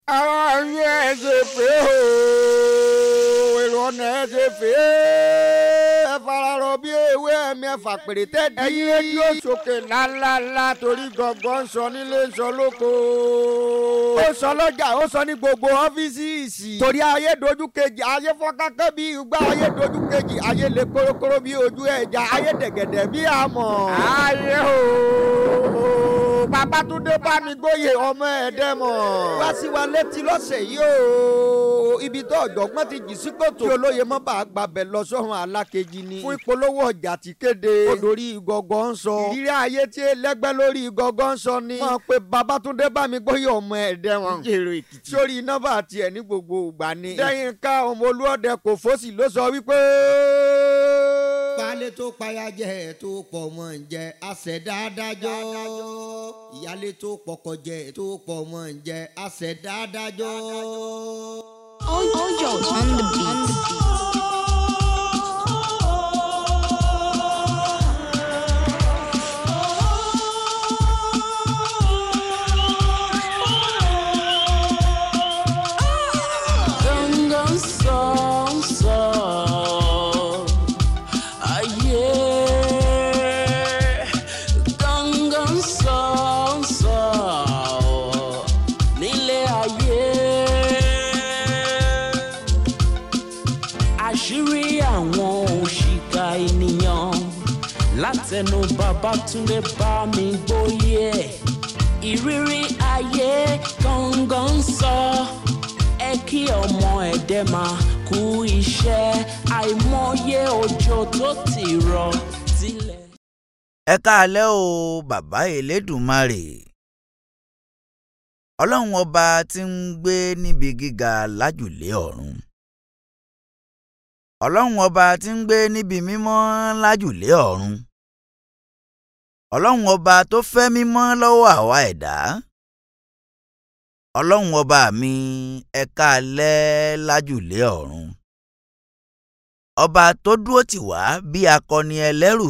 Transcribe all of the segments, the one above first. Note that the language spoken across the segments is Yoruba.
ara yín ẹ ṣe pé o èrò ọ̀nà ẹ ṣe pé ẹ fararọ bí ewé ẹ̀mí ẹ̀fà pèrè tẹ́ẹ̀dí. ẹ̀yin rédíò sókè ńláńláńlá torí gọ̀ngàn ń sọ nílé ń sọ lóko. ó sọ lọ́jà ó sọ ní gbogbo ọ́fíìsì. torí ayé dojú kejì ayé fọ́nkákẹ́ bí igbá ayé dojú kejì ayé lè kórókóró bí ojú ẹja ayé dẹ̀gẹ̀dẹ̀ bí àmọ̀. ayé o babatunde bámigbóye ọmọ ẹ̀dẹ́mọ̀. wá sí wa létí lọ́sẹ̀ yìí o ibi tó ọ̀jọ̀gbọ́n ti jì sí kòtò. kí olóye mọ́ bá a gbàbẹ̀ lọ sọ́run alákejì ni. fún ìpolówó ọjà ti kéde. olórí ìgọ̀gọ̀ ń sọ. ìrírí ayé tí ẹlẹ́gbẹ́ lórí ìgọ̀gọ̀ ń sọ ni. wọ́n pe babatunde bámigbóye ọmọ ẹ̀dẹ́mọ̀. jèrò èkìtì. sórí nọ́mbà tiẹ̀ ní gbogbo ìgbà ni. lẹ́yìn ká ọmọ olúọdẹ kò fọ́sì ló sọ wípé. baálé tó payá jẹ tó pọ̀ mọ́ ń jẹ àṣẹdá adájọ́ ìyálé tó pọkọ jẹ tó pọ̀ mọ́ ń jẹ àṣẹdá adájọ́. Ojo on the beat. Gangan song song Ayé Gangan song song Nílé ayé Àṣírí àwọn òṣìkà ènìyàn Látẹnu Babátúndé bá mi gbóyè Ìrírí ayé gangan sọ ẹ kí ọmọ ẹ̀dẹ́ máa kú iṣẹ́ àìmọye òjò tó ti rọ̀ tilẹ̀. ẹ káalẹ́ o bàbá elédùnmarè ọlọ́run ọba tí ń gbé níbi gíga lájùlé ọ̀run ọlọ́run ọba tí ń gbé níbi mímọ́ lájùlé ọ̀run ọlọ́run ọba tó fẹ́ mímọ́ lọ́wọ́ àwa ẹ̀dá ọlọ́run ọba mi ẹ káalẹ́ lájùlé ọ̀run ọba tó dúró tì wá bí akọni ẹlẹ́rù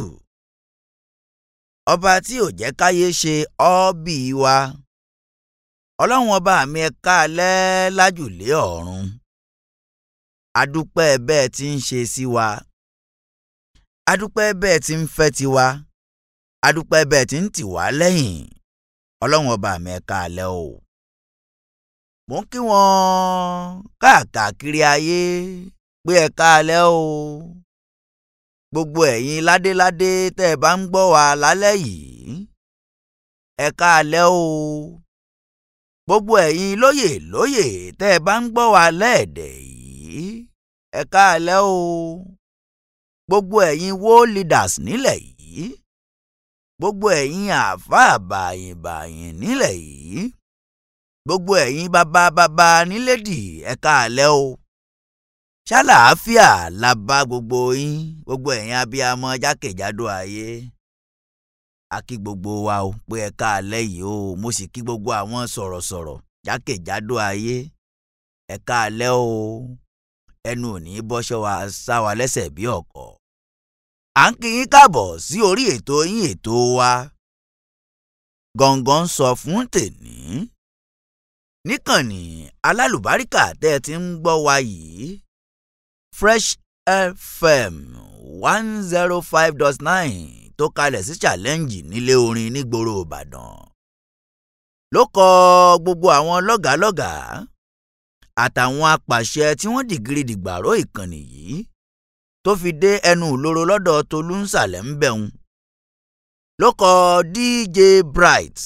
ọba tí ò jẹ́ káyé ṣe ọ́ọ́bì wa ọlọ́run ọba mi ẹ káalẹ́ lájùlé ọ̀run adúpẹ́ bẹ́ẹ̀ tí ń ṣe sí wa adúpẹ́ bẹ́ẹ̀ tí ń fẹ́ tiwa adúpẹ́ bẹ́ẹ̀ tí ń tì wá lẹ́yìn ọlọ́run ọba mi ẹ káalẹ́ o mo ń kí wọn káàkiri ayé pé ẹ káalẹ́ o gbogbo ẹ̀yin ládéládé tẹ́ ẹ bá ń gbọ́ wa lálẹ́ yìí ẹ káalẹ́ o gbogbo ẹ̀yin lóyè lóyè tẹ́ ẹ bá ń gbọ́ wa lẹ́ẹ̀dẹ̀ yìí ẹ káalẹ́ o gbogbo ẹ̀yin wo leaders nílẹ̀ yìí gbogbo ẹ̀yin àáfàá bàyìnbàyìn nílẹ̀ yìí gbogbo ẹ̀yin bàbá bàbá nílẹ̀dì ẹ káalẹ́ o ṣàlàáfíà la bá gbogbo yín gbogbo ẹ̀yin abiyamọ jákèjádò ayé a kí gbogbo wa o pé ẹ káalẹ́ yìí o mo sì kí gbogbo àwọn sọ̀rọ̀sọ̀rọ̀ jákèjádò ayé ẹ káalẹ́ o ẹnu ò ní bọ́ṣọ́ wa sá wa lẹ́sẹ̀ bí ọ̀kọ̀ à ń kí yín káàbọ̀ sí orí ètò yín ètò wa Gangan sọ fún tèní níkànnì alálùbáríkà tẹ́ ẹ ti ń gbọ́ wa yìí fresh fm one zero five dot nine tó kalẹ̀ sí challenge nílé orin nígboro ìbàdàn ló kọ gbogbo àwọn lọ́gàálọ́gàá àtàwọn apàṣẹ tí wọ́n dìgírí dìgbàró ìkànnì yìí tó fi dé ẹnu ìloro lọ́dọ̀ tolú ń sàlẹ̀ ń bẹ̀hùn ló kọ dj bright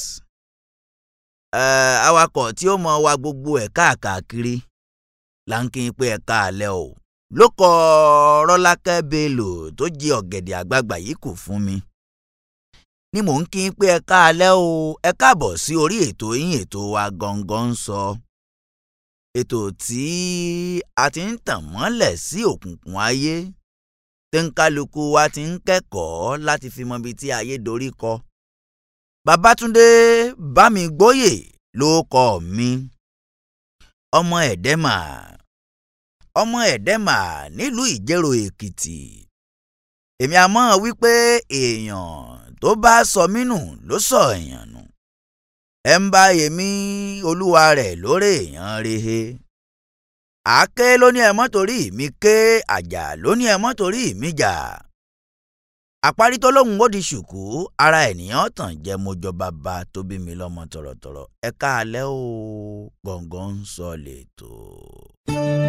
uh, awakọ̀ tí ó mọ wa gbogbo ẹ̀ káàkiri là ń kí n pé ẹ káalẹ́ o ló kọ rọ́lákẹ́ bello tó jí ọ̀gẹ̀dẹ̀ àgbagbà yìí kù fún mi ni mò ń kí n pé ẹ káalẹ́ o ẹ káàbọ̀ sí orí ètò yín ètò wa gangan ń sọ ètò tí a ti ń tàn mọ́lẹ̀ sí òkùnkùn ayé tí ń kálukú wa ti ń kẹ́kọ̀ọ́ láti fi mọ ibi tí ayé dorí kọ. Babátúndé Bámigbóyè ló kọ mi ọmọ ẹ̀dẹ́mà ọmọ ẹ̀dẹ́mà nílùú Ìjẹ̀rò Èkìtì èmi àmọ́ wípé èèyàn tó bá sọ mí nù ló sọ èèyàn nù ẹ ń bá yèmí olúwa rẹ̀ lórí èèyàn rehe àáké ló ní ẹ mọ́ torí mi ké àjà ló ní ẹ mọ́ torí mi jà àparí tó lóhùn ó di ṣùkú ara ènìyàn tàn jẹ́ mojọ bàbá tó bí mi lọ́mọ tọ̀rọ̀tọ̀rọ̀ ẹ káalẹ́ o gbọ̀ngàn ń sọ lẹ́tọ̀ọ́.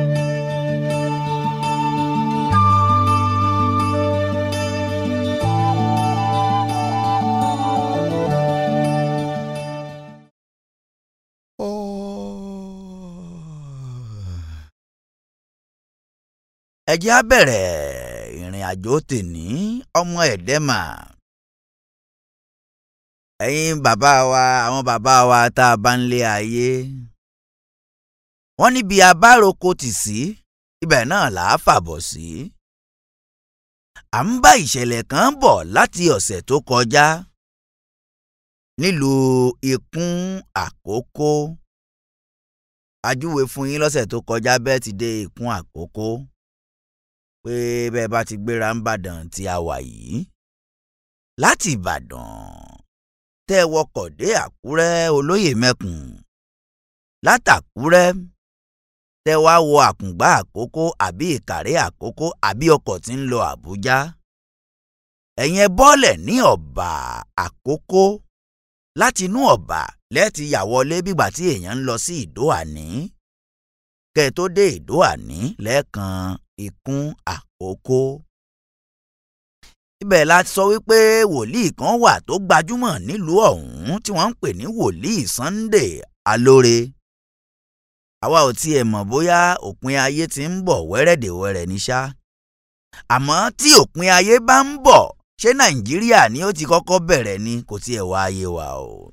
ẹ jẹ́ á bẹ̀rẹ̀ ìrìn àjò tèní ọmọ ẹ̀dẹ́mà ẹ̀yin bàbá wa àwọn bàbá wa tá a bá ń lé ayé wọ́n níbi abároko tì sí ibẹ̀ náà là á fàbọ̀ sí à ń bá ìṣẹ̀lẹ̀ kan bọ̀ láti ọ̀sẹ̀ tó kọjá nílùú ikún àkókó ajúwe fún yín lọ́sẹ̀ tó kọjá bẹ́ẹ̀ ti dé ikún àkókó pé bẹ́ẹ̀ bá ti gbéra ń bàdàn tí a wà yìí láti ìbàdàn tẹ́ ẹ wọkọ̀ dé àkúrẹ́ olóyè mẹ́kùn látàkúrẹ́ tẹ́ wá wọ àkùngbá àkókó àbí ìkàrẹ́ àkókó àbí ọkọ̀ tí ń lọ àbújá ẹ̀yin ẹ bọ́lẹ̀ ní ọ̀bà àkókó láti inú ọ̀bà lẹ́ẹ̀tì yà wọlé bígbà tí èèyàn ń lọ sí ìdó àní kẹ́ ẹ tó dé ìdó àní lẹ́ẹ̀kan ikún àkókó. ibẹ̀ la sọ wípé wòlíì kan wà tó gbajúmọ̀ nílùú ọ̀hún tí wọ́n ń pè ní wòlíì Sunday Alóore. àwa ò tiẹ̀ mọ̀ bóyá òpin ayé ti ń bọ̀ wẹ́rẹ́dẹ̀wẹ́rẹ́ ní ṣá. àmọ́ tí òpin ayé bá ń bọ̀ ṣé Nàìjíríà ni ó ti kọ́kọ́ bẹ̀rẹ̀ ni kò tiẹ̀ wá ayé wa o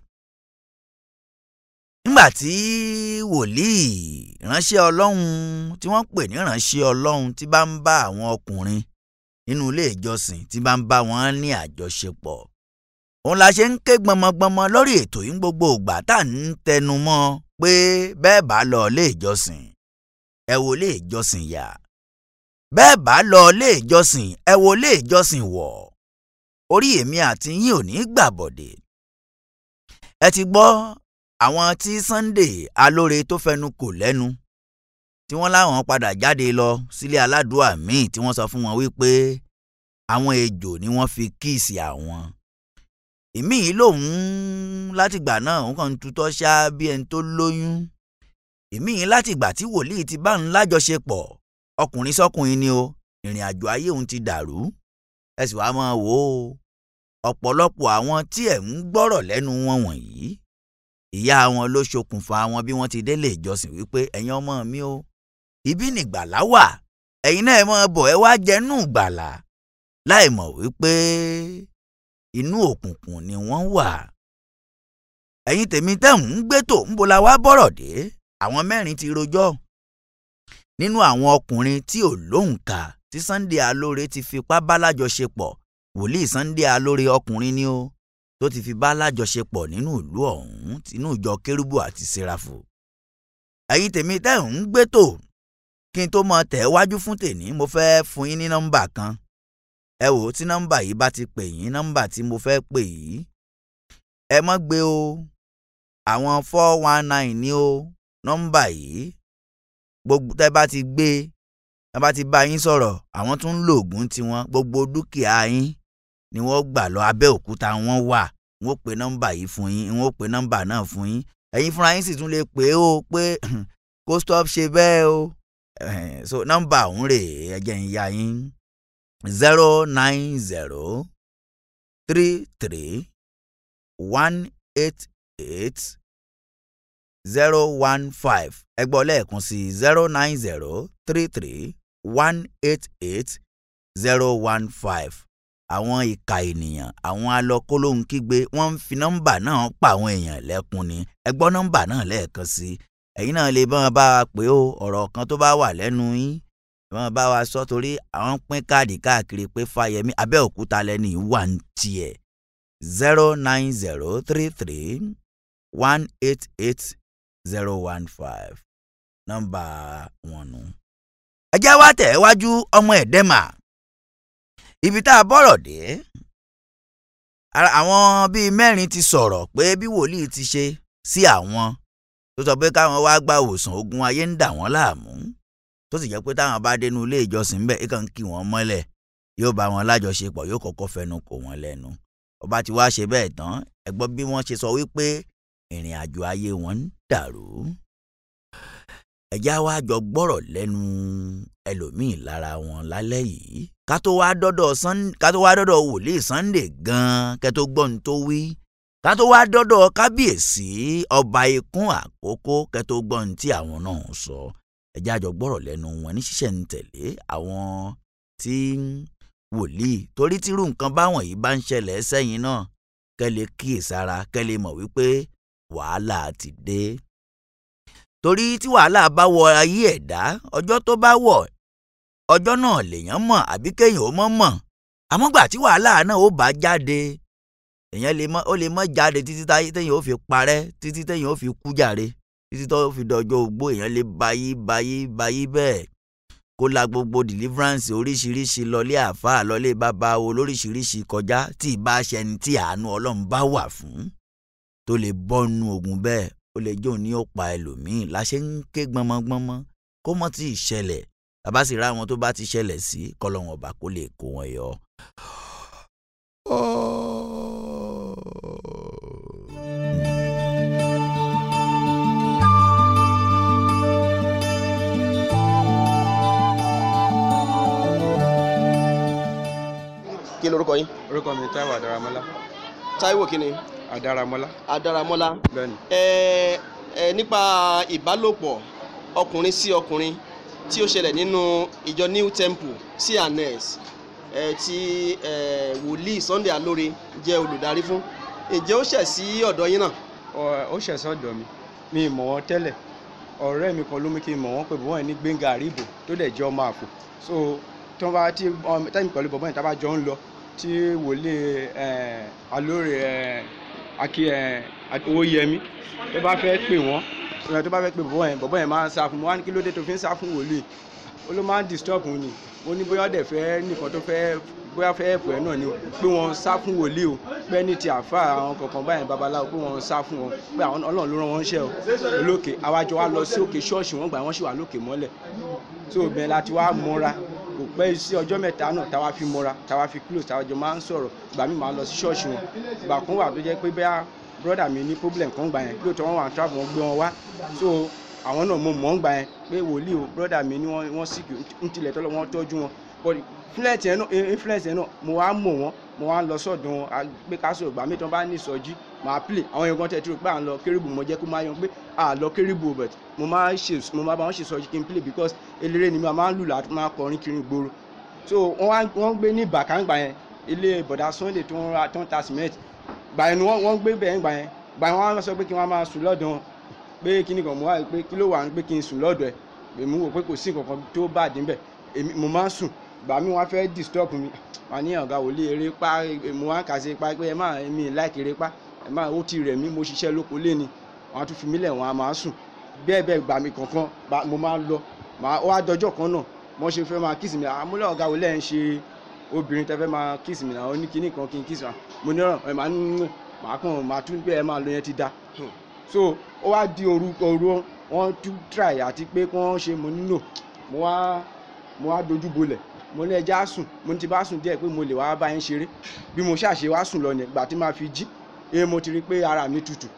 nígbà tí wòlíì ránṣẹ́ ọlọ́run tí wọ́n pè ní ránṣẹ́ ọlọ́run tí bá ń bá àwọn ọkùnrin nínú ilé ìjọsìn tí bá ń bá wọn ní àjọṣepọ̀ òun la ṣe ń ké gbọmọgbọmọ lórí ètò yìí gbogbo ìgbà tá à ń tẹnu mọ́ pé bẹ́ẹ̀ bá lọ ilé ìjọsìn ẹ wo ilé ìjọsìn yà bẹ́ẹ̀ bá lọ ilé ìjọsìn ẹ wo ilé ìjọsìn wọ̀ orí èmi àti yín ò ní gbàbọ̀dẹ̀ ẹ ti gbọ́ àwọn tí Sunday Alóore tó fẹnu kò lẹ́nu tí wọ́n láwọn padà jáde lọ sílé aládùúà míì tí wọ́n sọ fún wọn wípé àwọn ejò ni wọ́n fi kíìsì àwọn. ìmí yìí lòun látìgbà náà òun kàn ń tutọ́ ṣá bí ẹni tó lóyún. ìmí yìí látìgbà tí wòlíì ti bá ń lájọṣepọ̀ ọkùnrin sọ́kùnrin ni o ìrìn àjò ayé òun ti dàrú. ẹ sì wá máa wò ó ọ̀pọ̀lọpọ̀ àwọn tí ẹ̀ ń gbọ́rọ̀ lẹ́nu wọn wọ̀nyí ìyá wọn ló ṣokùnfà wọn bí wọ́n ti délé ìjọsìn wípé ẹ̀yin ọmọ mi o ibi nìgbàlá wà ẹ̀yin náà ẹ mọ̀ bọ̀ ẹ wá jẹ́nú ìgbàlá láì mọ̀ wípé inú òkùnkùn ni wọ́n wà. ẹ̀yin tèmi tẹ̀hún ń gbé tò ń bola wá bọ̀rọ̀ dé àwọn mẹ́rin ti rojọ́ nínú àwọn ọkùnrin tí ò lóǹkà tí Sunday Alóore ti fipá bá lájọṣepọ̀ wòlíì Sunday Alóore ọkùnrin ni ó tó ti fi bá lájọṣepọ̀ nínú ìlú ọ̀hún tinú ìjọ kérúbù àti sẹ́ráfù. ẹ̀yin tèmi tẹ́ ń gbé tò kí n tó mọ tẹ̀ wájú fún tèní mo fẹ́ fún yín ní nọ́mbà kan. ẹ wò ó tí nọ́mbà yìí bá ti pè yín nọ́mbà tí mo fẹ́ pè yìí. ẹ mọ́ gbé o àwọn four one nine ní o nọ́mbà yìí gbogbo tẹ́ bá ti gbé tẹ́ bá ti bá yín sọ̀rọ̀ àwọn tún ń lo oògùn tiwọn gbogbo dúkìá yín ni wọ́n gbà lọ abẹ́òkúta wọ́n wà wọ́n pe nọ́mbà yìí fún yín wọ́n pe nọ́mbà náà fún yín ẹ̀yin fúnra yín sì tún lè pè é o pé kó stop ṣe bẹ́ẹ̀ o so nọ́mbà ọ̀hún rè é ẹ̀jẹ̀ ń ya yín zero nine zero three three one eight eight zero one five ẹgbọ́ lẹ́ẹ̀kan sí zero nine zero three three one eight eight zero one five àwọn ìka ènìyàn àwọn alọkólóhùn kígbe wọ́n ń fi nọ́mbà náà pa àwọn èèyàn lẹ́kùn ni ẹ gbọ́ nọ́mbà náà lẹ́ẹ̀kan sí ẹ̀yin náà lè bá wọn bá wa pé ó ọ̀rọ̀ kan tó bá wà lẹ́nu yín wọn bá wa sọ torí àwọn pín káàdì káàkiri pé Fáyẹmí Abẹ́òkúta lẹ́ni wà ń tiẹ̀ zero nine zero three three one eight eight zero one five nọ́mbà wọn nù. ẹ jẹ́ wá tẹ̀ wájú ọmọ ẹ̀dẹ́mà ibi tá a bọ̀rọ̀ dé àwọn bíi mẹ́rin ti sọ̀rọ̀ pé bí wòlíì ti ṣe sí àwọn tó sọ pé káwọn wá gba òsàn ogun ayé ń dà wọ́n láàmú tó sì jẹ́ pé táwọn bá dénú ilé ìjọsìn bẹ́ẹ̀ ikàn ń kí wọ́n mọ́lẹ̀ yóò bá wọn lájọṣepọ̀ yóò kọ́kọ́ fẹnu kò wọ́n lẹ́nu ọba tí wàá ṣe bẹ́ẹ̀ tán ẹ gbọ́ bí wọ́n ṣe sọ wípé ìrìn àjò ayé wọn ń dàrú ẹ̀já wa jọ gbọ́rọ̀ lẹ́nu ẹlòmíì lára wọn lálẹ́ yìí ká tó wá dọ́dọ̀ Sun- ká tó wá dọ́dọ̀ wòlíì Sunday gan-an kẹ́ tó gbọ́n tó wí ká tó wá dọ́dọ̀ kábíyèsí ọba ikún àkókò kẹ́ tó gbọ́n tí àwọn náà ń sọ ẹ̀já jọ gbọ́rọ̀ lẹ́nu wọn ní ṣíṣẹ̀ ń tẹ̀lé àwọn tí wòlíì torí tírú nǹkan báwọn yìí bá ń ṣẹlẹ̀ sẹ́yìn náà kẹ́ lè kíyèsára kẹ́ lè mọ̀ wípé wàhálà ti dé torí tí wàhálà bá wọ ayé ẹ̀dá ọjọ́ tó bá wọ̀ ọjọ́ náà lèèyàn mọ̀ àbí kéèyàn ó mọ̀ mọ̀ àmọ́ gbà tí wàhálà náà ó bá jáde èèyàn lè mọ́ ó lè mọ́ jáde títí táyé téèyàn ó fi parẹ́ títí téèyàn ó fi kú jàre títí tó fi dọjọ́ ogbó èèyàn lè bayí bayí bayí bẹ́ẹ̀ kó la gbogbo deliverance oríṣiríṣi lọlé àáfàá lọlé bàbá wo lóríṣiríṣi kọjá tí ì bá ṣẹni tí àánú ọlọ́run bá wà fún tó lè bọ́nu ogun bẹ́ẹ̀ ó lè jóun ní ó pa ẹlòmíì láṣẹ ń ké gbọmọgbọmọ kó mọ́ tí ì ṣẹlẹ̀ bàbá sì rá àwọn tó bá ti ṣẹlẹ̀ sí kọlọ́wọ́n ọba kó lè kó wọn yọ. kí lorúkọ yín orúkọ mi táíwò àdáramọ́lá Táíwò kíni àdáramọ́lá Adáramọ́lá bẹ́ẹ̀ni ẹ ẹ nípa ìbálòpọ̀ ọkùnrin sí ọkùnrin tí ó ṣẹlẹ̀ nínú ìjọ New Temple cns ẹ tí ẹ wòlíì Sunday Alóore jẹ́ olùdarí fún ǹjẹ́ ó ṣẹ̀ sí ọ̀dọ̀ yín náà Ọ- ó ṣẹ̀sọ́ ọ̀dọ̀ mi mi ì mọ̀ wọ́n tẹ́lẹ̀ ọ̀rẹ́ mi kan ló mú kí n mọ̀ wọ́n pé bọ́ọ̀ ní Gbénga Àríbò tó dẹ̀ jẹ́ ọmọ àpò so tí wọ́n bá tí ọmọ- tẹ́yìn pẹ̀lú bọ̀bọ́ yẹn tá a bá jọ ń lọ tí wòlíì ẹ̀, Alóore ẹ̀, akí ẹ̀, Owóyẹmí tó bá fẹ́ pè wọ́n ẹ̀, tó bá fẹ́ pè bọ̀bọ́ yẹn bọ̀bọ́ yẹn máa ń sá fún mi wọ́n á ní kí ló dé tó fi ń sá fún wòlíì ó ló máa ń disturb òun ni ó ní bóyá ọ̀dẹ̀ fẹ́ nìkan tó fẹ́ bóyá fẹ́ ẹ̀pọ̀ ẹ̀ náà ni o pé wọ́n sá fún wòlíì o pé ní ti àfa àwọn kọ̀ọ̀kan báyìí babaláwo pé wọ́n sá fún wọn pé àwọn ọlọ́run ló rán wọn ṣẹ́ o olókè àwájọ wa lọ sí òkè ṣọ́ọ̀ṣì wọn gbà wọ́n sì wà lókè mọ́lẹ̀ tó o bẹ̀rẹ̀ láti wá mọ́ra kò pẹ́ sí ọjọ́ mẹ́ta náà táwa fi mọ́ra táwa fi close táwa jọ máa ń sọ̀rọ̀ ìgbà mi máa lọ sí ṣọ́ọ̀ṣì wọn ìgbà kan wà tó jẹ́ pé bẹ́ẹ̀ brọ́dà mi ní problem kan gbà yẹn lóòótọ́ wọn wà travel wọn gbé wọn wá so àwọn náà mo mọ̀ ń gbà yẹn pé wòlíì o brọ́dà mi ni wọ́n wọ́n sick ń tilẹ̀ tọ́lọ́ wọn tọ́jú wọn but influence yẹn náà influence yẹn náà mo wá mọ̀ wọ́n mo wá lọ sọ́dọ̀ wọn a gbé ká sọ̀rọ̀ gbà mí tán bá ní ìsọjí màá play àwọn yẹn kan tẹ̀ tí o pé à ń lọ kérébù mo jẹ́ kó máa yan pé à lọ kérébù but mo máa ṣe mo máa bá wọn ṣe ìsọjí kí n play because eléré ni mi máa ń lù láti máa kọrin kiri ìgboro so wọ́n wá wọ́n gbé ní ìbàkángbà yẹn ilé bọ̀dà Sunday tó ń ra tó ń ta cement gbà yẹn ni wọ́n wọ́n gbé bẹ́ẹ̀ gbà yẹn gbà yẹn wọ́n á sọ pé kí wọ́n máa sùn lọ́dọ̀ wọn pé kíní kan mo wá rí pé kí ló wà ní pé kí n sùn lọ́dọ̀ ẹ̀ èmi wò pé kò sí nǹkan kan tó bá dín bẹ̀ èmi mo máa ń sùn gbà mí wọ́n fẹ́ disturb mi wà ní ọ̀gá wòlé eré pa mo wá ń kà sí pa pé ẹ má mi láìkì eré pa ẹ má ó ti rẹ̀ mí mo ṣiṣẹ́ lóko lé ni wọ́n á tún fi mí lẹ̀ wọ́n á máa sùn bẹ́ẹ̀ bẹ́ẹ̀ gbà mí kankan bá- mo máa ń lọ màá ó wá dọjọ́ kan náà mo ṣe fẹ́ máa kíìsì mi àmúlẹ̀ ọ̀gá wòlé ẹ̀ ń ṣe obìnrin tẹ́ fẹ́ máa kíìsì mi náà ó ní kíní kan kí n kíìsì wa mo ní ọ̀rọ̀ ẹ̀ máa ń màá kàn máa tún pé ẹ máa lọ yẹn ti da so ó wá di òru òru wọn tún try àti pé kí wọ́n ṣe mo nílò mo wá mo wá dojú bolẹ̀ mo ní ẹja sùn mo ní ti bá sùn díẹ̀ pé mo lè wá bá yín ṣeré bí mo ṣàṣe wá sùn lọ yẹn gbà tí máa fi jí ẹ mo ti rí pé ara mi tutù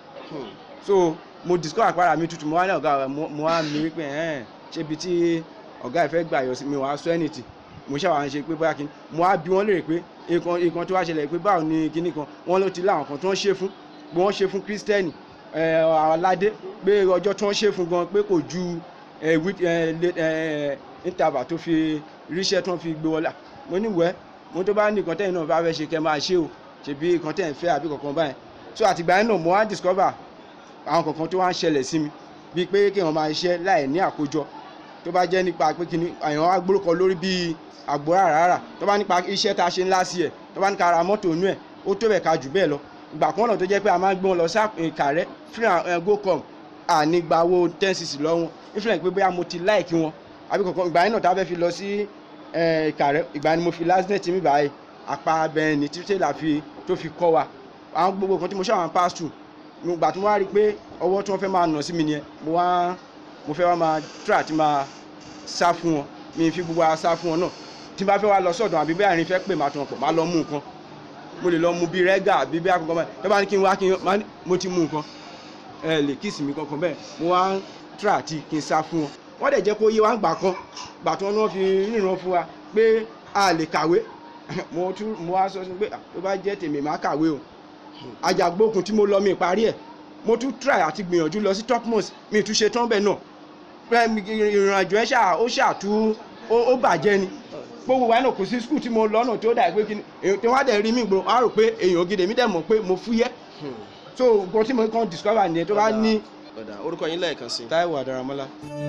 so mo discover pé ara mi tutù mo wá ní ọ̀gá rẹ̀ mo mo wá mi rí pé ẹ̀ẹ́n ṣé ibi tí ọ̀gá ẹ̀ fẹ́ gbà yọ sí mi wàá sọ anything mo ṣàwọn ṣe pé bóyá kí n mo wá bí wọ́n léèrè pé nǹkan nǹkan tó wá ṣẹlẹ̀ pé báwo ni kinní kan wọ́n ló ti láwọn kan tó ń ṣe fún bí wọ́n ṣe fún kírísítẹ́nì ẹ, aládé pé ọjọ́ tí wọ́n ṣe fún gan pé kò ju ẹ, wí- ẹ, lé- ẹ, interval tó fi ríṣẹ́ tí wọ́n fi gbé wọlé mo ní wẹ́ mo tó bá ní nǹkan tẹ́yìn náà bá fẹ́ ṣe kẹ́ máa ṣe o ṣèbí nǹkan tẹ́yìn fẹ́ àbí kankan báyìí so àtìgbà yẹn náà mo wá discover àwọn kankan tó wá ń ṣẹlẹ̀ sí mi bíi pé kéèyàn máa ṣiṣẹ́ láì ní àkójọ tó bá jẹ́ nípa pé kíní àyàn wá gbórúkọ lórí bíi àgbo rárá tó bá nípa iṣẹ́ tá a ṣe ńlá sí ẹ̀ tó bá ní ká ra mọ́tò inú ẹ̀ ó tó bẹ̀ ká jù bẹ́ẹ̀ lọ ìgbà kan náà tó jẹ́ pé a máa ń gbé wọn lọ sí ìkàrẹ́ free and gocom àní gba owó ten cc lọ́wọ́ influence pé bóyá mo ti láìkí wọn àbí kankan ìgbà yẹn náà tá a fẹ́ fi lọ sí ìkàrẹ́ ìgbà ni mo fi lásìnẹ̀ tí mi báyìí apá abẹ́ẹ̀ ni tí tẹ́lá fi tó fi kọ́ wa àwọn gbogbo kan tí mo ṣàwọn pass through mo gbà tí mo wá rí i pé ọwọ́ tí wọ́n fẹ́ máa nà sí mi nìyẹn mo wá mo fẹ́ wá máa try àti máa sá fún wọn mi fi gbogbo ara sá fún wọn náà tí n bá fẹ́ wá lọ sọ́dọ̀ àbí bẹ́ẹ̀ àárín fẹ́ pè máa tún wọn pọ̀ máa lọ mú nǹkan mo lè lọ mu bíi rẹ́gà àbí bí akọ̀kọ̀ báyìí tó bá ní kí n wá kí n máa ní mo ti mú nǹkan ẹ lè kíìsì mi kankan bẹ́ẹ̀ mo wá ń try àti kí n sá fún wọn wọ́n dẹ̀ jẹ́ kó yé wa ń gbà kan gbà tí wọ́n náà fi ríran fún wa pé a lè kàwé mo tún mo wá sọ sí pé "Ah, tó bá jẹ́ tèmi máa kàwé o àjàgbókun tí mo lọ mi parí ẹ̀ mo tún try àti gbìyànjú lọ sí topmost mi tún ṣe tán bẹ́ẹ̀ náà Pé mi- ìrìn àjò ẹ̀ ṣáà ó ṣáà tú ó ó bàjẹ́ ni gbogbo wa náà kò sí skul tí mo lọ́nà tó dà pé kí ni èyí tí wọ́n á dẹ̀ rí mi gbòó wọ́n á rò pé èèyàn gidi èmi dẹ̀ mọ̀ pé mo fúyẹ́ so nǹkan tí mo kàn discover nìyẹn tó bá ní. ọ̀dà orúkọ yín lẹ́ẹ̀kan sí i. Táíwò Àdàràmọ́lá.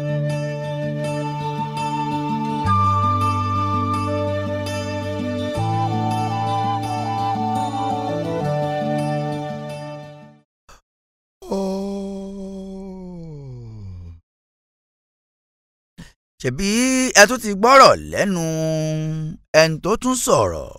ṣebí ẹ tún ti gbọ́rọ̀ lẹ́nu ẹni tó tún sọ̀rọ̀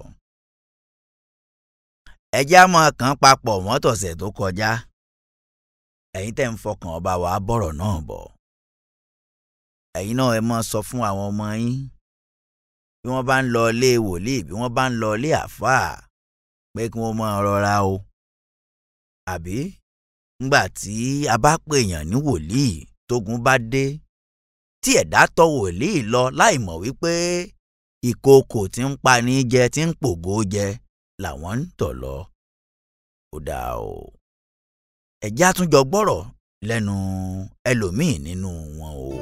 ẹjẹ́ á máa kàn papọ̀ mọ́tọ̀sẹ̀ tó kọjá ẹ̀yin tẹ́ ń fọkàn ọba wa bọ̀rọ̀ náà bọ̀ ẹ̀yin náà ẹ máa sọ fún àwọn ọmọ yín bí wọ́n bá ń lọ ilé wòlíì bí wọ́n bá ń lọ ilé àfáà pé kí wọ́n máa rọra o àbí ńgbà tí a bá pèèyàn ní wòlíì tógun bá dé tí ẹ̀dá tọ wòlíì lọ láì mọ̀ wípé ìkookò tí ń pani jẹ tí ń pògó jẹ làwọn ń tọ̀ lọ. ó dáa o ẹ̀já tún jọ gbọ́rọ̀ lẹ́nu ẹlòmíì nínú wọn o.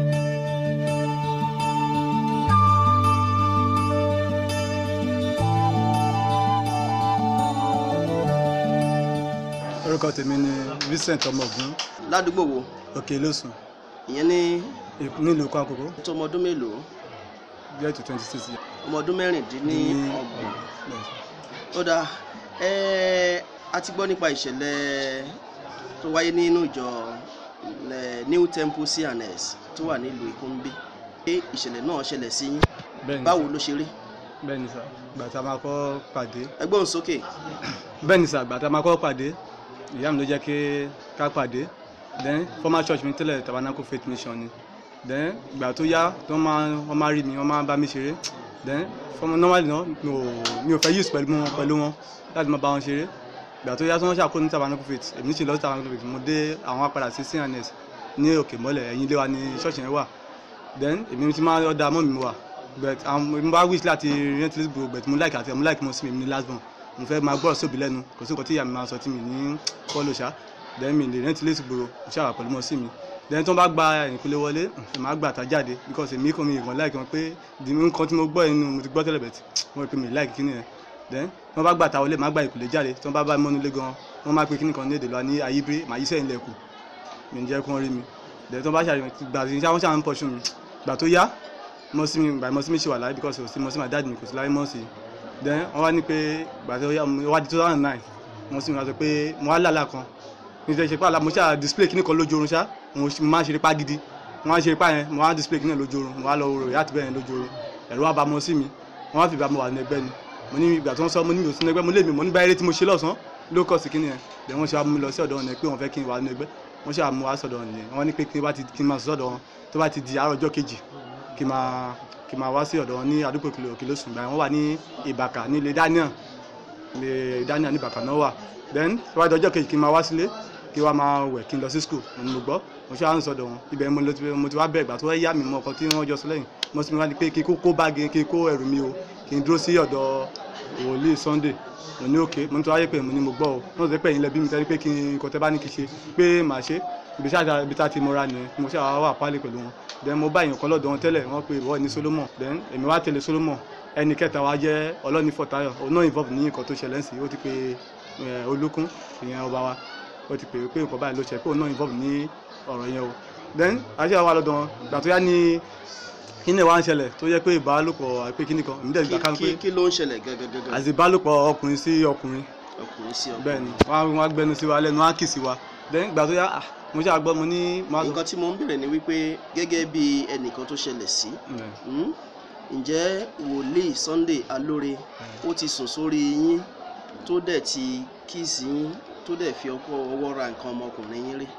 orúkọ tèmi ni Vincent ọmọọgùn ládùúgbò wo òkè lósùn ìyẹn ní nílùú kwankoko tó ọmọ ọdún mélòó get to twenty six years. ọmọ ọdún mẹ́rìndínlọ́gbọ̀n ó dáa ẹ a ti gbọ́ nípa ìṣẹ̀lẹ̀ tó wáyé nínú ìjọ eh, New Temple CNS tó wà nílùú Ìkúnbí pé ìṣẹ̀lẹ̀ náà ṣẹlẹ̀ sí yín bẹ́ẹ̀ni báwo ló ṣe rí bẹ́ẹ̀ni sà gbàtà máa kọ́ pàdé ẹ gbóhùn sókè bẹ́ẹ̀ni sà gbàtà máa kọ́ pàdé ìyá mi ló jẹ́ kí ká pàdé then former church mi tẹ́lẹ̀ tabernacle faith mission ni then ìgbà tó yá tó máa wọ́n máa rí mi wọ́n máa bá mi ṣeré then former normally náà mi ò mi ò fẹ́ use pẹ̀lú wọn pẹ̀lú wọn láti máa bá wọn ṣeré ìgbà tó yá tó wọ́n ṣàkóso ní tabernacle faith èmi ṣe lọ sí tabernacle faith mo dé àwọn apàdà sí cns ní òkè mọ́lẹ̀ ẹ̀yìn ilé wa ní ṣọ́ọ̀ṣì yẹn wà then èmi ti máa ọ̀dà mọ́ mi wà but àwọn mo bá wish láti rent this book but mo like àti mo like mo sí mi ní last born mo fẹ́ máa gbọ́rọ̀ sóbi lẹ́nu kò sí nǹkan tí ìyá mi máa sọ tí mi ní fọ́lọ̀ ṣá then mi lè rent this book mo ṣàwà pẹ̀lú mọ́ sí mi then tí wọ́n bá gba ìpínlẹ̀ wọlé ẹ̀ máa gbà tá jáde because èmi kò mi ìgbọ̀n like wọn pé di nǹkan tí mo gbọ́ inú mo ti gbọ́ tẹ́lẹ̀ bẹ̀tì mo rí pé mi like kíni yẹn then tí wọ́n bá gbà tá wọlé máa gba ìpínlẹ̀ jáde tí wọ́n bá bá mi mọ́nú ilé gan wọ́n máa pe kíni kan ní èdè lọ ní ayíbírí màá yí sẹ́yìn lẹ́kù mi ń jẹ́ kí wọ́n rí mi then tí wọ́n bá ṣàyẹ̀wò gbà tí wọ́n ṣàwọn pọ̀ ṣù mi gbà tó yá mọ́símì gbà mọ́símì ṣe wà láyé because kò sí mọ́símì àdáàdì mi kò sí láyé mọ́sí then wọ́n wá ní pé gbà tó yá mo wá di two thousand nine mọ́símì wá sọ pé mo wá lálà kan ní ìṣe ṣe pàlà mo ṣáà display kíní kan lójú oorun ṣá mo ṣe- mo máa ń ṣeré pa gidi mo máa ń ṣeré pa yẹn mo wá display kíní lójú oorun mo wá lọ rò yàtọ̀ bẹ́ẹ̀ lójú oorun ẹ̀rọ wa bá mọ́ sí mi wọ́n wá fi ìgbà mo wà ní ẹgbẹ́ ni mo ní ìgbà tí wọ́n sọ mo ní mi ò sí ní ẹgbẹ́ mo lé mi mo ní báyìí tí mo ṣe lọ́sàn-án ló kọ̀ sí kíní yẹn then wọ́n ṣe wá mú mi lọ sí ọ̀dọ̀ wọn yẹn pé wọ́n fẹ́ kí n wà ní ẹgbẹ́ wọ́n ṣe wá mú wá sọ̀dọ̀ wọn yẹn wọ́n ní pé kí n bá ti kí n máa sọ̀dọ̀ wọn tó bá ti di àárọ̀ ọjọ́ kejì kí n máa kí n máa wá sí ọ̀dọ̀ wọn ní àdúgbò kìlọ̀ òkè lóṣù gbà yẹn wọ́n wà ní ìbàkà ní ilé daniel ilé daniel ní ìbàkà náà wà then tó bá di ọjọ́ kejì kí n máa wá sílé kí wọ́n máa wẹ̀ kí n lọ sí school mo ní mo gbọ́ mo ṣe àwọn sọ̀dọ̀ wọn ibẹ̀ mo lọ ti mo ti wá bẹ̀rẹ̀ gbà tó yá mi mọ ọkọ tí wọ́n jọ sọ lẹ́yìn mo sì wá ní pé kí n kó kó báàgì kí n kó ẹrù mi o kí n dúró sí ọ̀dọ̀ wòlíì sunday mo ní òkè mo ní tó wáyé pé mo ní mo gbọ́ o wọ́n sọ pé ẹ̀yin lẹ́bí mi tẹ́lẹ̀ pé kí n kọ́ tẹ́ bá ní kí n ṣe pé màá ṣe ibi ṣáà ibi tá a ti mọra nìyẹn mo ṣáà wà pálí pẹ̀lú wọn then mo bá èèyàn kan lọ́dọ̀ wọn tẹ́lẹ̀ wọ́n pe ìwọ ní solomon then èmi wá tẹ̀lé solomon ẹni kẹta wa jẹ́ ọlọ́ni fọ̀tayọ̀ òun náà involve ní nǹkan tó ṣẹlẹ̀ sí ó ti pe eh, olúkún ìyẹn ọba wa ó ti pè é pé nǹkan báyìí ló ṣe pé òun náà involve ní ọ̀rọ̀ yẹn o then àṣẹ wa lọ́dọ̀ wọn gbà tó yá ní kíni wa ń ṣẹlẹ̀ tó yẹ pé ìbálòpọ̀ àìpé kíní kan èmi dẹ̀ gbà kí kan pé kí- kí ló ń ṣẹlẹ̀ gẹ́gẹ́gẹ́gẹ́ àti ìbálòpọ̀ ọkùnrin sí ọkùnrin ọkùnrin sí ọkùnrin. bẹ́ẹ̀ ni wọ́n á gbẹnu sí wa lẹ́nu wọ́n á kì sí wa then gbà tó yá ah, mo ṣáà gbọ́ mo ní mo á sọ nǹkan tí mo ń bèrè ni wípé gẹ́gẹ́ bí ẹnìkan tó ṣẹlẹ̀ sí Mm. hmm, ǹjẹ́ wòlíì Sunday Alóore ó ti sùn sórí yín tó dẹ̀ ti kíìsì yín tó dẹ̀ fi ọkọ ọwọ́ ra nǹkan ọmọkùnrin yín rí.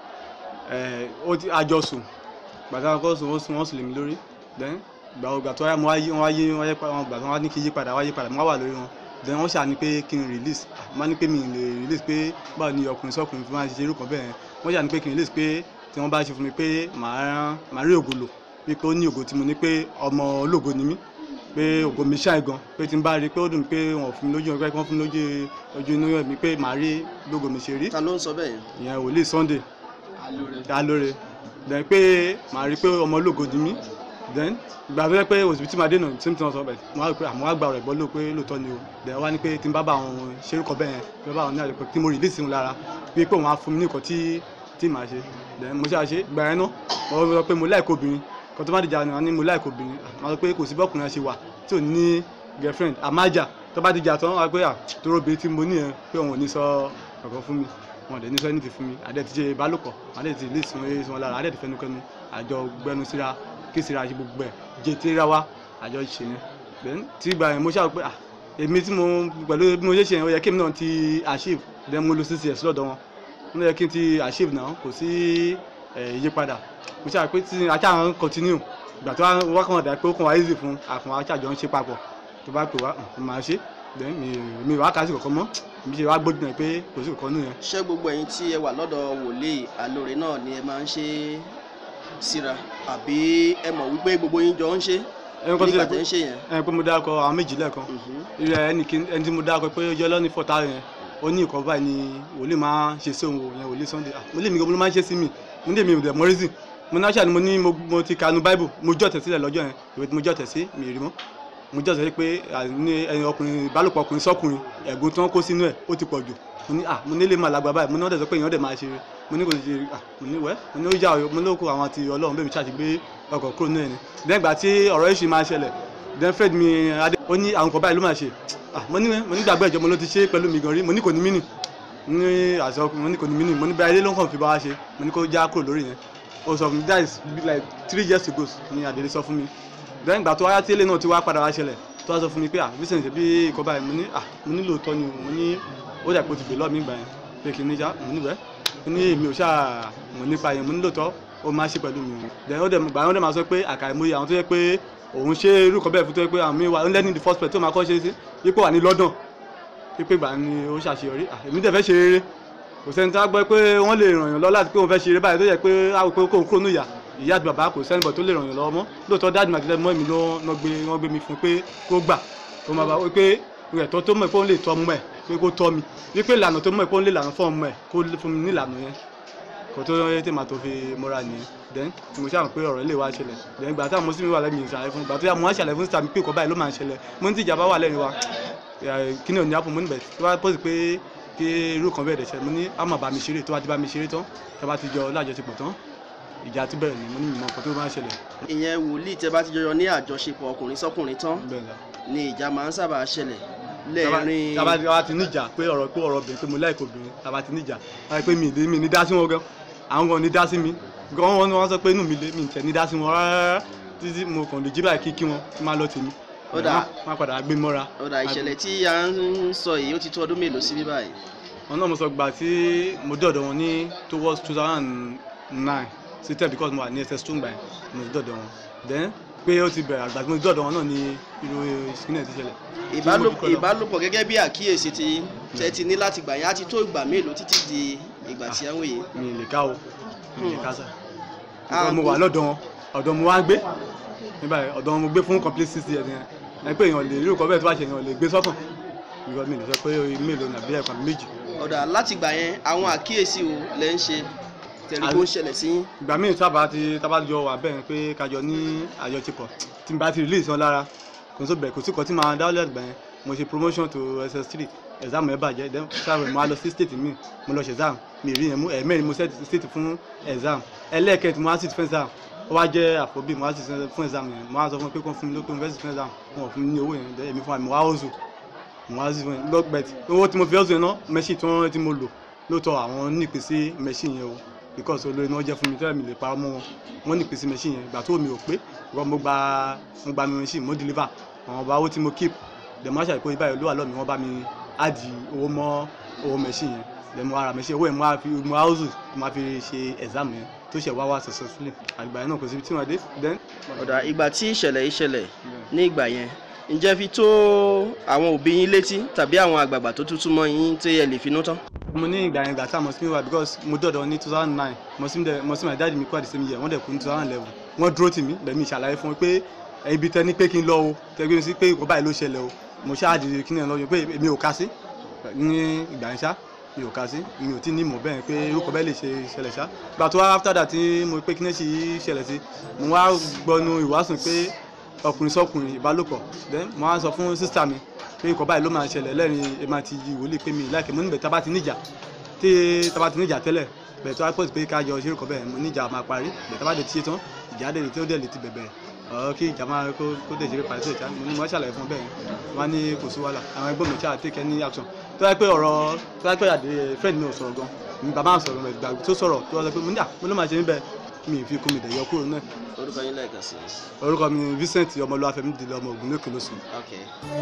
ẹ ó ti àjọsùn gbàtà kọ́ sùn ó sùn wọ́n sùn lèmi lórí then gbà ọgbà tó wáyé mo wáyé wọ́n wáyé wọ́n yẹ pa wọn gbà tó wọ́n ní kí n yí padà wáyé padà mo wá wà lórí wọn then wọ́n ṣàní pé kí n release mo ní pé mi ì lè release pé báwo ni ọkùnrin sọkùnrin fi máa ṣe irú kan bẹ́ẹ̀ wọ́n ṣàní pé kí n release pé tí wọ́n bá ṣe fún mi pé màá màá rí ògo lò wípé ó ní ògo tí mo ní pé ọmọ ológo ni mí pé ògo mi ṣáì gan pé tí n bá rí i pé ó dùn mí pé wọn ò fún mi lójú ọgbẹ́ kí wọ́n fún mi lójú ojú inú mi pé màá rí lógo mi ṣe rí ta ló ń sọ bẹ́ẹ̀ yẹn. ìyẹn wòlíì Sunday alóore then pé màá rí i pé ọmọ ológo ni mí then ìgbà tó yẹ pé òsibítì máa dènà tí mo sọ bẹ́ẹ̀ mo wá rí i pé àmọ́ wá gba ọ̀rẹ́ gbọ́ ló pé lóòótọ́ ni o then wá ní pé tí n bá bá àwọn ṣerúkọ bẹ́ẹ̀ yẹn tí n bá bá àwọn ní àjọpọ̀ tí mo release wọn lára pé pé òun á fún mi ní nǹkan tí tí màá ṣe then mo ṣáà ṣe gbà yẹn náà mo sọ pé mo like obìnrin kan tó má dìjà ni wọn ní mo like obìnrin màá sọ pé kò sí bọ́kùnrin ṣe wà tí ò ní girlfriend àmájà tó bá dìjà tán wá pé à tó rọ́bì tí mo ní yẹn pé òun ò ní sọ kankan fún mi wọn dẹ̀ ní sọ anything fún mi àdẹ ti ṣe ìbálòpọ̀ àdẹ ti lè sùn eré sùn lára àdẹ ti fẹnukẹnu àjọ gbẹnu síra kí síra ṣe gbogbo ẹ̀ jẹ tẹ́ra wa àjọ ṣe yẹn then tí ìgbà yẹn mo ṣáà pé ah èmi tí mo pẹ̀lú bí mo ṣe ṣe yẹn ó yẹ kí èmi náà ti achieve then mo lo six years lọ́dọ̀ wọn mo yẹ kí n ti achieve náà kò sí ìyípadà mo ṣáà pé tí ajá wọn continue ìgbà tó wá kàn dà pé ó kàn wá easy fún àfọ̀n aṣáájọ ń ṣe papọ̀ tó bá pè wá mo máa ṣe then mi mi wá kà sí kankan mọ́ mi ṣe wá gbójú náà pé kò sí kankan nù yẹn. ṣé gbogbo ẹ̀yin tí ẹ wà lọ́dọ̀ wòlíì alóore náà ni ẹ máa ń ṣe síra àbí ẹ mọ̀ wípé gbogbo yín jọ ń ṣe ẹni kan nígbà tí tẹ́ ń ṣe yẹn. ẹ pé mo dárúkọ àwọn méjì lẹ́ẹ̀kan irú ẹni kí- ẹni tí mo dárúkọ pé ó jẹ́ lọ́ní fọ́tà yẹn ó ní ìkọ́ báyìí ni wòlíì máa ń ṣe sí òun yẹn wòlíì Sunday ah mo lè mi gan ló máa ń ṣe sí mi mo ní èmi ò dẹ̀ mọ́ reason mo náà ṣàní mo ní mo mo ti kanu bible mo jọ̀tẹ̀ sílẹ̀ lọ́jọ́ yẹn ìwé tí mo jọ̀tẹ̀ sí mi ì rí mọ́ mo jọ̀tẹ̀ sí pé à, ní ẹni ọkùnrin ìbálòpọ̀ ọkùnrin sọ́kùnrin ẹ̀gún tí wọ́n kó sínú ẹ̀ ó ti pọ̀ jù mo ní ah mo ní lè máa lágbá báyìí mo ní wọ́n dẹ̀ sọ pé èèyàn dẹ̀ máa ṣe mo ní kò ṣe ah mo ní wẹ́ mo ní ó yà mo ní ó kó àwọn àti ọlọ́run bẹ́ẹ̀ mi ṣáà ti gbé ọkọ̀ kúrò náà ni lẹ́yìn ìgbà tí ọ̀rọ̀ yìí ṣe máa ṣẹlẹ̀ then fred mi adé ó ní àwọn kan báyìí ló máa ṣe ah mo ní mo ní gbàgbé ìjọ mo ló ti ṣe pẹ̀lú mi gan rí mo ní kò ní mínì ní àṣọ ọkùnrin mo ní kò ní mínì mo ní báyìí ló ń kàn fi bá wa ṣe mo ní kó já kúrò lórí yẹn ó sọ fún mi that is like three years ago ni àdèlé sọ fún mi then ìgbà tó wáyá tí ilé náà ti wá padà wá ṣẹlẹ̀ tó wá sọ fún mi pé ah vincent ṣe bí ikọ̀ báyìí mo ní ah mo ní lóòótọ́ ni o mo ní ó dà pé o ti gbè lọ́ọ̀ mi gbà yẹn pé kí n níjà mo ní bẹ́ẹ̀ mo ní èmi ò ṣáà mo nípa yẹn mo ní lóòótọ́ ó máa ṣe pẹ̀lú mi o then ó dẹ̀ gbà yẹn ó dẹ̀ máa sọ pé àkàìmọye àwọn tó yẹ pé òun ṣe irú kan bẹ́ẹ̀ fún tó yẹ pé àwọn mi wà ó lẹ́ni the first place tó máa kọ́ ṣe sí ipò wà ní London pípé gbà ni ó ṣàṣeyọrí ah èmi dẹ̀ fẹ́ ṣe rere kò sẹ́ni tó á gbọ́ pé wọ́n lè ràn yàn lọ láti pé òun fẹ́ ṣe eré báyìí tó yẹ pé àwọn pé kóun kúrò ní ìyá ìyá àti bàbá kò sẹ́ni bọ̀ tó lè ràn yàn lọ́wọ́ mọ́ lóòótọ́ dáàdì màtí lẹ́mọ́ mi ló wọ́n gbé wọ́n gbé mi fún pé kó gbà kó máa bá wí pé ẹ̀tọ́ tó mọ̀ pé òun lè tọ́ ọmọ ẹ̀ pé kó tọ́ mi wípé ìlànà tó mọ̀ pé òun lè lànà fún ọmọ ẹ̀ kó fún mi ní ìlànà yẹn kò tó yẹ tí màá tó fi mọ́ra nìyẹn then tí mo ṣàmù pé ọ̀rọ̀ lè wá ṣẹlẹ̀ then ìgbà táwọn mùsùlùmí wà lẹ́yìn ìṣàlẹ̀ fún ìgbà tó yà mo wá ṣàlẹ̀ fún sàmì pé ìkọ́ báyìí ló máa ń ṣẹlẹ̀ mo ní tí ìjàmbá wà lẹ́yìn wa kí ni òní àpò mo níbẹ̀ tí wọ́n pọ́sì pé kí irú kan bẹ́ẹ̀ dẹ̀ ṣẹlẹ̀ mo ní á máa bá mi ṣeré tó bá ti bá mi ṣeré tán tó bá ti jọ lájọṣepọ̀ tán ìjà ti bẹ̀rẹ̀ ni mo ní ìmọ̀ nǹkan tó máa ń ṣẹlẹ̀ ìyẹn wòlíì tẹ́ bá ti jọyọ ní àjọṣepọ̀ ọkùnrin sọ́kùnrin tán bẹ́ẹ̀ la. ni ìjà máa ń sábà ṣẹlẹ̀ Taba- lẹ́ẹ̀rin taba taba ti níjà pé ọ̀rọ̀ pé ọ̀rọ̀ obìnrin pé mo láìkó obìnrin taba ti níjà wáyé pé mi ì mi ní dá sí wọn gan àwọn gan ní dá sí mi gan wọn wọn sọ pé inú mi lé mi ì tẹ̀ ní dá sí wọn rárá títí mo kàn lè jí báyìí kí kí wọn kí máa lọ tèmi Ó dáa. wọn padà gbé mọ́ra ọ̀dà ìṣẹ̀lẹ̀ tí a ń sọ yìí ó ti tó ọdún mélòó sí bí báyìí wọn náà mo sọ gbà tí mo dọ̀dọ̀ wọn ní towards two thousand nine sí ten because mo wà ní ss two gbà yẹn mo ti dọ̀dọ̀ wọn then pé ó ti bẹ̀rẹ̀ àgbà tí mo ti dọ̀dọ̀ wọn náà ní irú ìsìnkú ti ṣẹlẹ̀ Tí mo ìbálòpọ̀ dúpẹ́ lọ. ìbálòpọ̀ gẹ́gẹ́ bí àkíyèsí tí tẹ́ ti ní láti gbà yẹn á ti tó ìgbà mélòó títí di ìgbà tí a ń wòye. mi ì lè ká o mi ì lè ká sá Ah, because mo wà lọ́dọ̀ wọn ọ̀dọ̀ mo wá ń gbé nígbà yẹn ọ̀dọ̀ wọn mo gbé fún complete six years yẹn ẹ pé èèyàn lè rí nǹkan bẹ́ẹ̀ tó bá ṣe èèyàn lè gbé sọ́kàn because mi ì lè sọ pé mélòó nàbí ẹ̀kan àbí méjì ọ̀dà láti gbà yẹn àwọn àkíyèsí wo lẹ́ ń ṣe tẹ̀lé tó ń ṣẹlẹ̀ sí yín. ìgbà míì sábà ti tábà jọ wà bẹ́ẹ̀ pé kájọ ní àjọṣepọ̀ tí n bá ti release wọn lára kò sí bẹ̀rẹ̀ kò sí kan tí màá dáwọ́lẹ̀ àgbà yẹn mo ṣe promotion to ss3 exam ẹ̀ bàjẹ́ then sáà mo á lọ sí state mi mo lọ ṣe exam mi rí yẹn mú ẹ̀ẹ́mẹ́rin mo set state fún exam ẹlẹ́ẹ̀kẹ́tì mo á sit fún exam ó wá jẹ́ àfọ́bí mo á sit fún exam yẹn mo á sọ fún mi pé kó fún mi lókè mo fẹ́ sit fún exam wọn ò fún mi ní owó yẹn then èmi fún mi mo wá ozu mo wá sí fún yẹn lọ́gbẹ̀tì owó tí mo fi ọ̀sùn yẹn náà mẹ́ṣì tí wọ́n tí mo lò lóòótọ́ àwọn nípìn sí mẹ́ṣì yẹn o because olórí náà jẹ́ fún mi tẹ́lẹ̀ mi lè parọ́ mọ́ wọn wọ́n nípìn sí mẹ́ṣì yẹn ìgbà tó mi ò pé ìgbà mo gba mo gba mi mẹ́ṣì mo deliver àwọn ọba owó tí mo keep dem wá ṣàìkó ibà yẹn ló wà lọ́ọ̀ mi wọ́n bá mi áàdì owó mọ́ owó mẹ́ṣì yẹn then mo ara mi ṣe owó yẹn mo á fi mo á hustle mo á fi ṣe exam yẹn tó ṣe wá wá successfully àgbà yẹn náà kò síbi tí wọ́n dé then. ọ̀dà ìgbà tí ìṣẹ̀lẹ̀ yìí ṣẹlẹ̀ ní ìgbà yẹn ǹjẹ́ fi tó àwọn òbí yín létí tàbí àwọn àgbààgbà tó tútù mọ́ yín tí ẹ lè finú tán. mo ní ìgbà yẹn ìgbà tá a mọ̀ sí mi wá because mo dọ̀dọ̀ ní two thousand nine mo sì mo sì my dad mi kú at the same year wọ́n dẹ̀ kú ní two thousand eleven wọ́n dúró tì mí bẹ̀mí ìṣàlàyé fún mi pé ibi tẹ́ ní pé kí n lọ o tẹ́ gbé mi sí pé ìkó báyìí ló ṣẹlẹ̀ o mo ṣáà di kí ni ẹ̀ lọ́yọ̀ pé èmi ò ká sí ní ìgbà yẹn ṣá mi ò ká sí mi ò tí ní mọ̀ bẹ́ẹ̀ pé irúkọ bẹ́ẹ̀ lè ṣe ṣẹlẹ̀ ṣá gbà tó wá after that tí mo pé kí ní ṣe yí ṣẹlẹ̀ sí mo wá gbọ́nu ìwásùn pé ọkùnrin sọkùnrin ìbálòpọ̀ then mo wá sọ fún sísá mi pé ikọ̀ báyìí ló máa ṣẹlẹ̀ lẹ́rìn èmi àti ìwòlíì pé mi láìpẹ́ mo níbẹ̀ tá bá ti níjà tí tá bá ti níjà tẹ́lẹ̀ bẹ̀ tó wá pọ̀ sí pé ká yọ ṣeré kọ́ bẹ́ẹ̀ mo níjà máa parí bẹ̀ tá bá dé tiye tán ìjà dé tí ó dẹ̀ lè ti bẹ̀bẹ̀ ọ̀ kí ìjà máa kó kó dé ṣeré parí sí ìjà mo ní mo ṣàlàyé fún bẹ́ẹ̀ wọ́n á ní kò sí wàhálà àwọn ẹgbẹ́ mi ṣáà take any action tó wáyé pé ọ̀rọ̀ tó wáyé pé àdé friend mi ò sọ̀rọ̀ gan mi bàbá sọ̀rọ̀ rẹ̀ gbà tó sọ̀rọ̀ tó wá sọ pé mo ní à mo ló máa ṣe níbẹ̀ mi ì fi kún mi dẹ̀ yọ kúrò náà orúkọ yín lẹ́ẹ̀kan sí i. orúkọ mi ni Vincent ọmọlúwàfẹ́mi dìde ọmọ ògùn lókè lóṣù. Okay.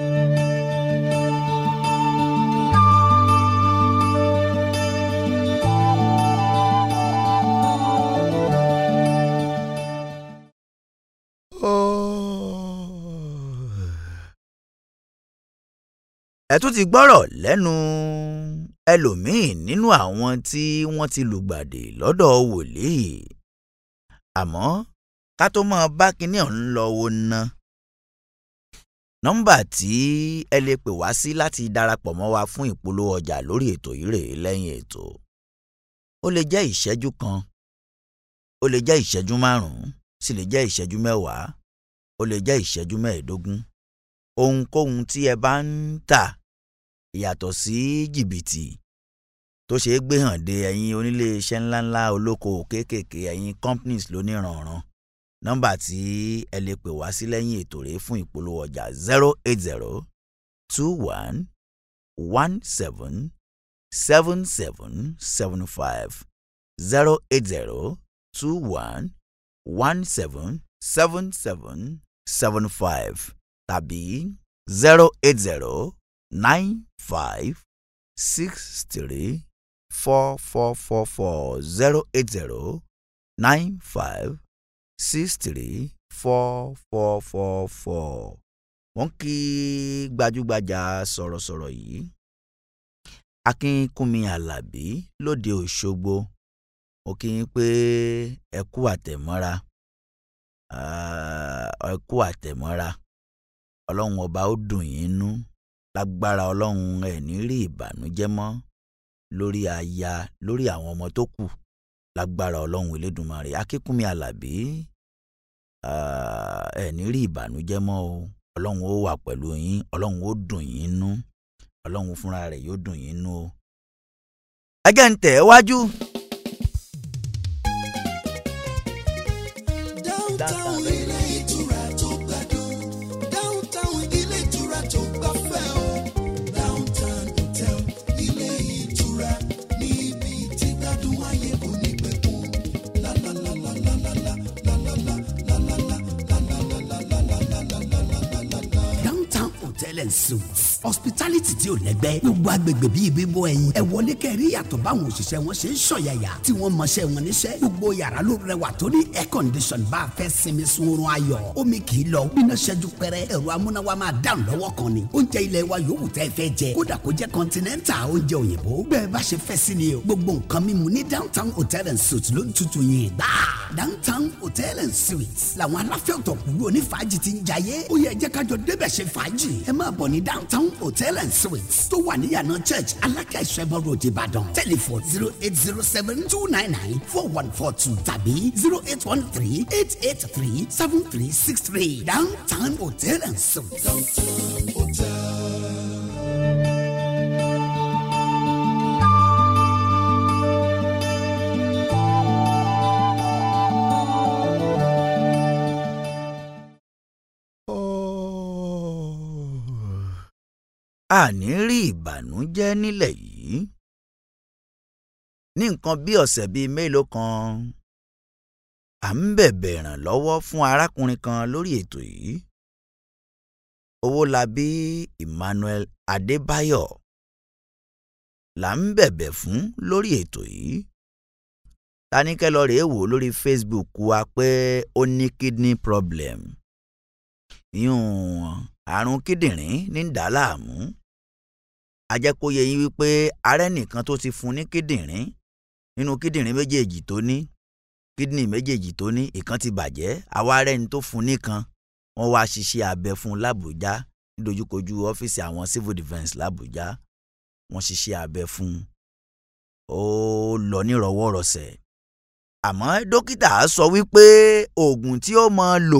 ẹ tún ti gbọ́rọ̀ lẹ́nu ẹlòmíín nínú àwọn tí wọ́n ti lùgbàdì lọ́dọ̀ wòlíì àmọ́ ká tó máa bá kinní ọ̀hún lọ wo ná nọ́mbà tí ẹ lè pè wá sí láti darapọ̀ mọ́ wa fún ìpolówó ọjà lórí ètò yìí rèé lẹ́yìn ètò ó lè jẹ́ ìṣẹ́jú kan ó lè jẹ́ ìṣẹ́jú márùn-ún sì lè jẹ́ ìṣẹ́jú mẹ́wàá ó lè jẹ́ ìṣẹ́jú mẹ́ẹ̀ẹ́dógún ohunkóhun tí ẹ bá ń tà yàtọ̀ sí jìbìtì tó ṣeé gbé hàn dé ẹ̀yin onílé iṣẹ́ ńláńlá olókoòwò kéékèèké ẹ̀yin companies lóníranran nọ́mbà tí ẹ lè pè wá sí lẹ́yìn ètò rèé fún ìpolówó ọjà zero eight zero two one one seven seven seven seven five zero eight zero two one one seven seven seven seven five tàbí zero eight zero nine five six three four four four four zero eight zero nine five six three four four four four. wọ́n kí gbajúgbajà sọ̀rọ̀sọ̀rọ̀ yìí akínkúnmi alábí lóde òṣogbo mo kí yín pé ẹ kú àtẹ̀mọ́ra ẹ kú àtẹ̀mọ́ra ọlọ́run ọba ó dùn yín nú lágbára ọlọ́run ẹ̀ ní rí ìbànújẹ́ mọ́ lórí aya lórí àwọn ọmọ tó kù lágbára ọlọ́run elédùnmarè akínkúnmi alábí ẹ̀ ní rí ìbànújẹ́ mọ́ o ọlọ́run ó wà pẹ̀lú yín ọlọ́run ó dùn yín nú ọlọ́run fúnra rẹ̀ yóò dùn yín nú o. ẹ jẹ́ ń tẹ̀ ẹ́ wájú. downtown ilé ìtura tó gbádùn downtown ilé ìtura tó gbafẹ́ o downtown hotel ilé ìtura níbi tí gbádùn ayé kò ní pẹ̀kun downtown hotel and suites hospitality tí ò lẹ́gbẹ́ gbogbo agbègbè bíi bíbọ ẹyin ẹ wọlé kẹrí yàtọ̀ báwọn òṣìṣẹ́ wọn ṣe ń ṣọ̀yàyà tí wọ́n mọṣẹ́ wọn níṣẹ́ gbogbo yàrá ló rẹwà tó ní air condition bá a fẹ́ sinmi sun oorun ayọ̀ omi kì í lọ bíná ṣẹ́jú pẹ́rẹ́ ẹ̀rọ amúnáwá máa dáhùn lọ́wọ́ kan ni oúnjẹ ilẹ̀ wa yòówù tẹ́ fẹ́ jẹ kódà kó jẹ́ continental oúnjẹ òyìnbó bẹ́ẹ̀ bá ṣe fẹ́ sí ni o gbogbo nǹkan mímu ní downtown hotel and suites ló ń tutù yìí gbà downtown hotel and suites làwọn aláfẹ́ ọ̀tọ̀kùlú onífàájì ti ń jayé ó yẹ jẹ́ kájọ débẹ̀ ṣe fàájì ẹ máa bọ̀ ní downtown hotel and suites tó wà níyànà church alákẹ́ ìṣẹ́bọ̀ road ìbàdàn telephone zero eight zero seven two nine nine four one four two tàbí zero eight one three eight eight three seven three six three downtown hotel and suites. àní rí ìbànújẹ́ nílẹ̀ yìí ní nǹkan bí ọ̀sẹ̀ bíi mélòó kan à ń bẹ̀bẹ̀ ìrànlọ́wọ́ fún arákùnrin kan lórí ètò yìí owólabí emmanuel adébáyọ̀ là ń bẹ̀bẹ̀ fún lórí ètò yìí taníkẹ́ lọ rèé wò lórí Facebook wa pé ó ní kidney problem yún àrùn kíndìnrín ní ń dà á láàmú ajẹ́kóye yín wípé arẹ́ nìkan tó ti fún ní kíndìnrín nínú kíndìnrín méjèèjì tó ní kídìnrín méjèèjì tó ní ìkan ti bàjẹ́ àwa arẹ́ ni tó fún nìkan wọ́n wá ṣiṣẹ́ abẹ fún làbújá nídojúkojú ọ́fíìsì àwọn civil defence làbújá wọ́n ṣiṣẹ́ abẹ fún ó lọ nírọ̀wọ́rọ̀sẹ̀ àmọ́ dókítà sọ wípé oògùn tí ó máa lò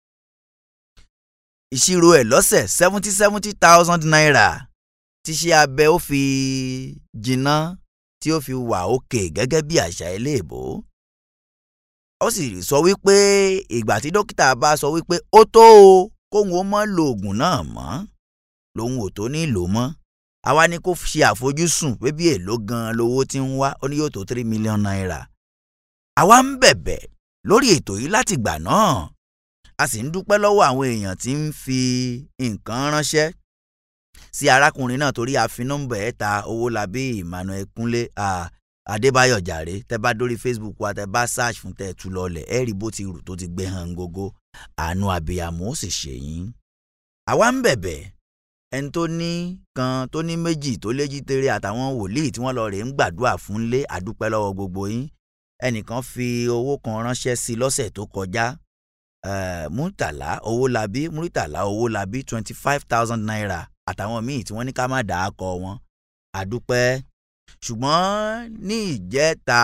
ìṣirò ẹ̀ lọ́sẹ̀ seventy seventy thousand naira tíṣẹ́ abẹ ó fi jìnnà tí ó fi wà òkè gẹ́gẹ́ bí àṣà eléèbó ó sì sọ wípé ìgbà tí dókítà bá sọ wípé ó tó o kóun ó mọ́ lo oògùn náà mọ́ lòun ò tó ní lò mọ́ àwa ni kó ṣe àfojúsùn pé bí èlò gan-an lowó tí ń wá ó ní yóò tó three million naira àwa ń bẹ̀bẹ̀ lórí ètò yìí láti gbà náà a sì ń dúpẹ́ lọ́wọ́ àwọn èèyàn tí ń fi nǹkan ránṣẹ́ sí arákùnrin náà torí a fi nọ́mbà ẹ̀ ta owólabí emmanuel kúnlé adébáyọ̀ jàre tẹ́ bá dórí facebook wa tẹ́ bá search fún tẹ́ tú lọlẹ̀ ẹ rí bó ti rù tó ti gbé hàn gógó àánú abiyamọ ó sì ṣe yín. àwa ń bẹ̀bẹ̀ ẹni tó ní kan tó ní méjì tó léjì tere àtàwọn wòlíì tí wọ́n lọ rè ń gbàdúrà fún lé àdúpẹ́ lọ́wọ́ gbogbo yín ẹnìkan fi owó kan ránṣẹ́ sí lọ́sẹ̀ tó kọjá uh, múrítàlá owólabí múrítàlá owólabí twenty five thousand naira àtàwọn míì tí wọ́n ní ká má dàá kọ wọn àdúpẹ́ ṣùgbọ́n ní ìjẹta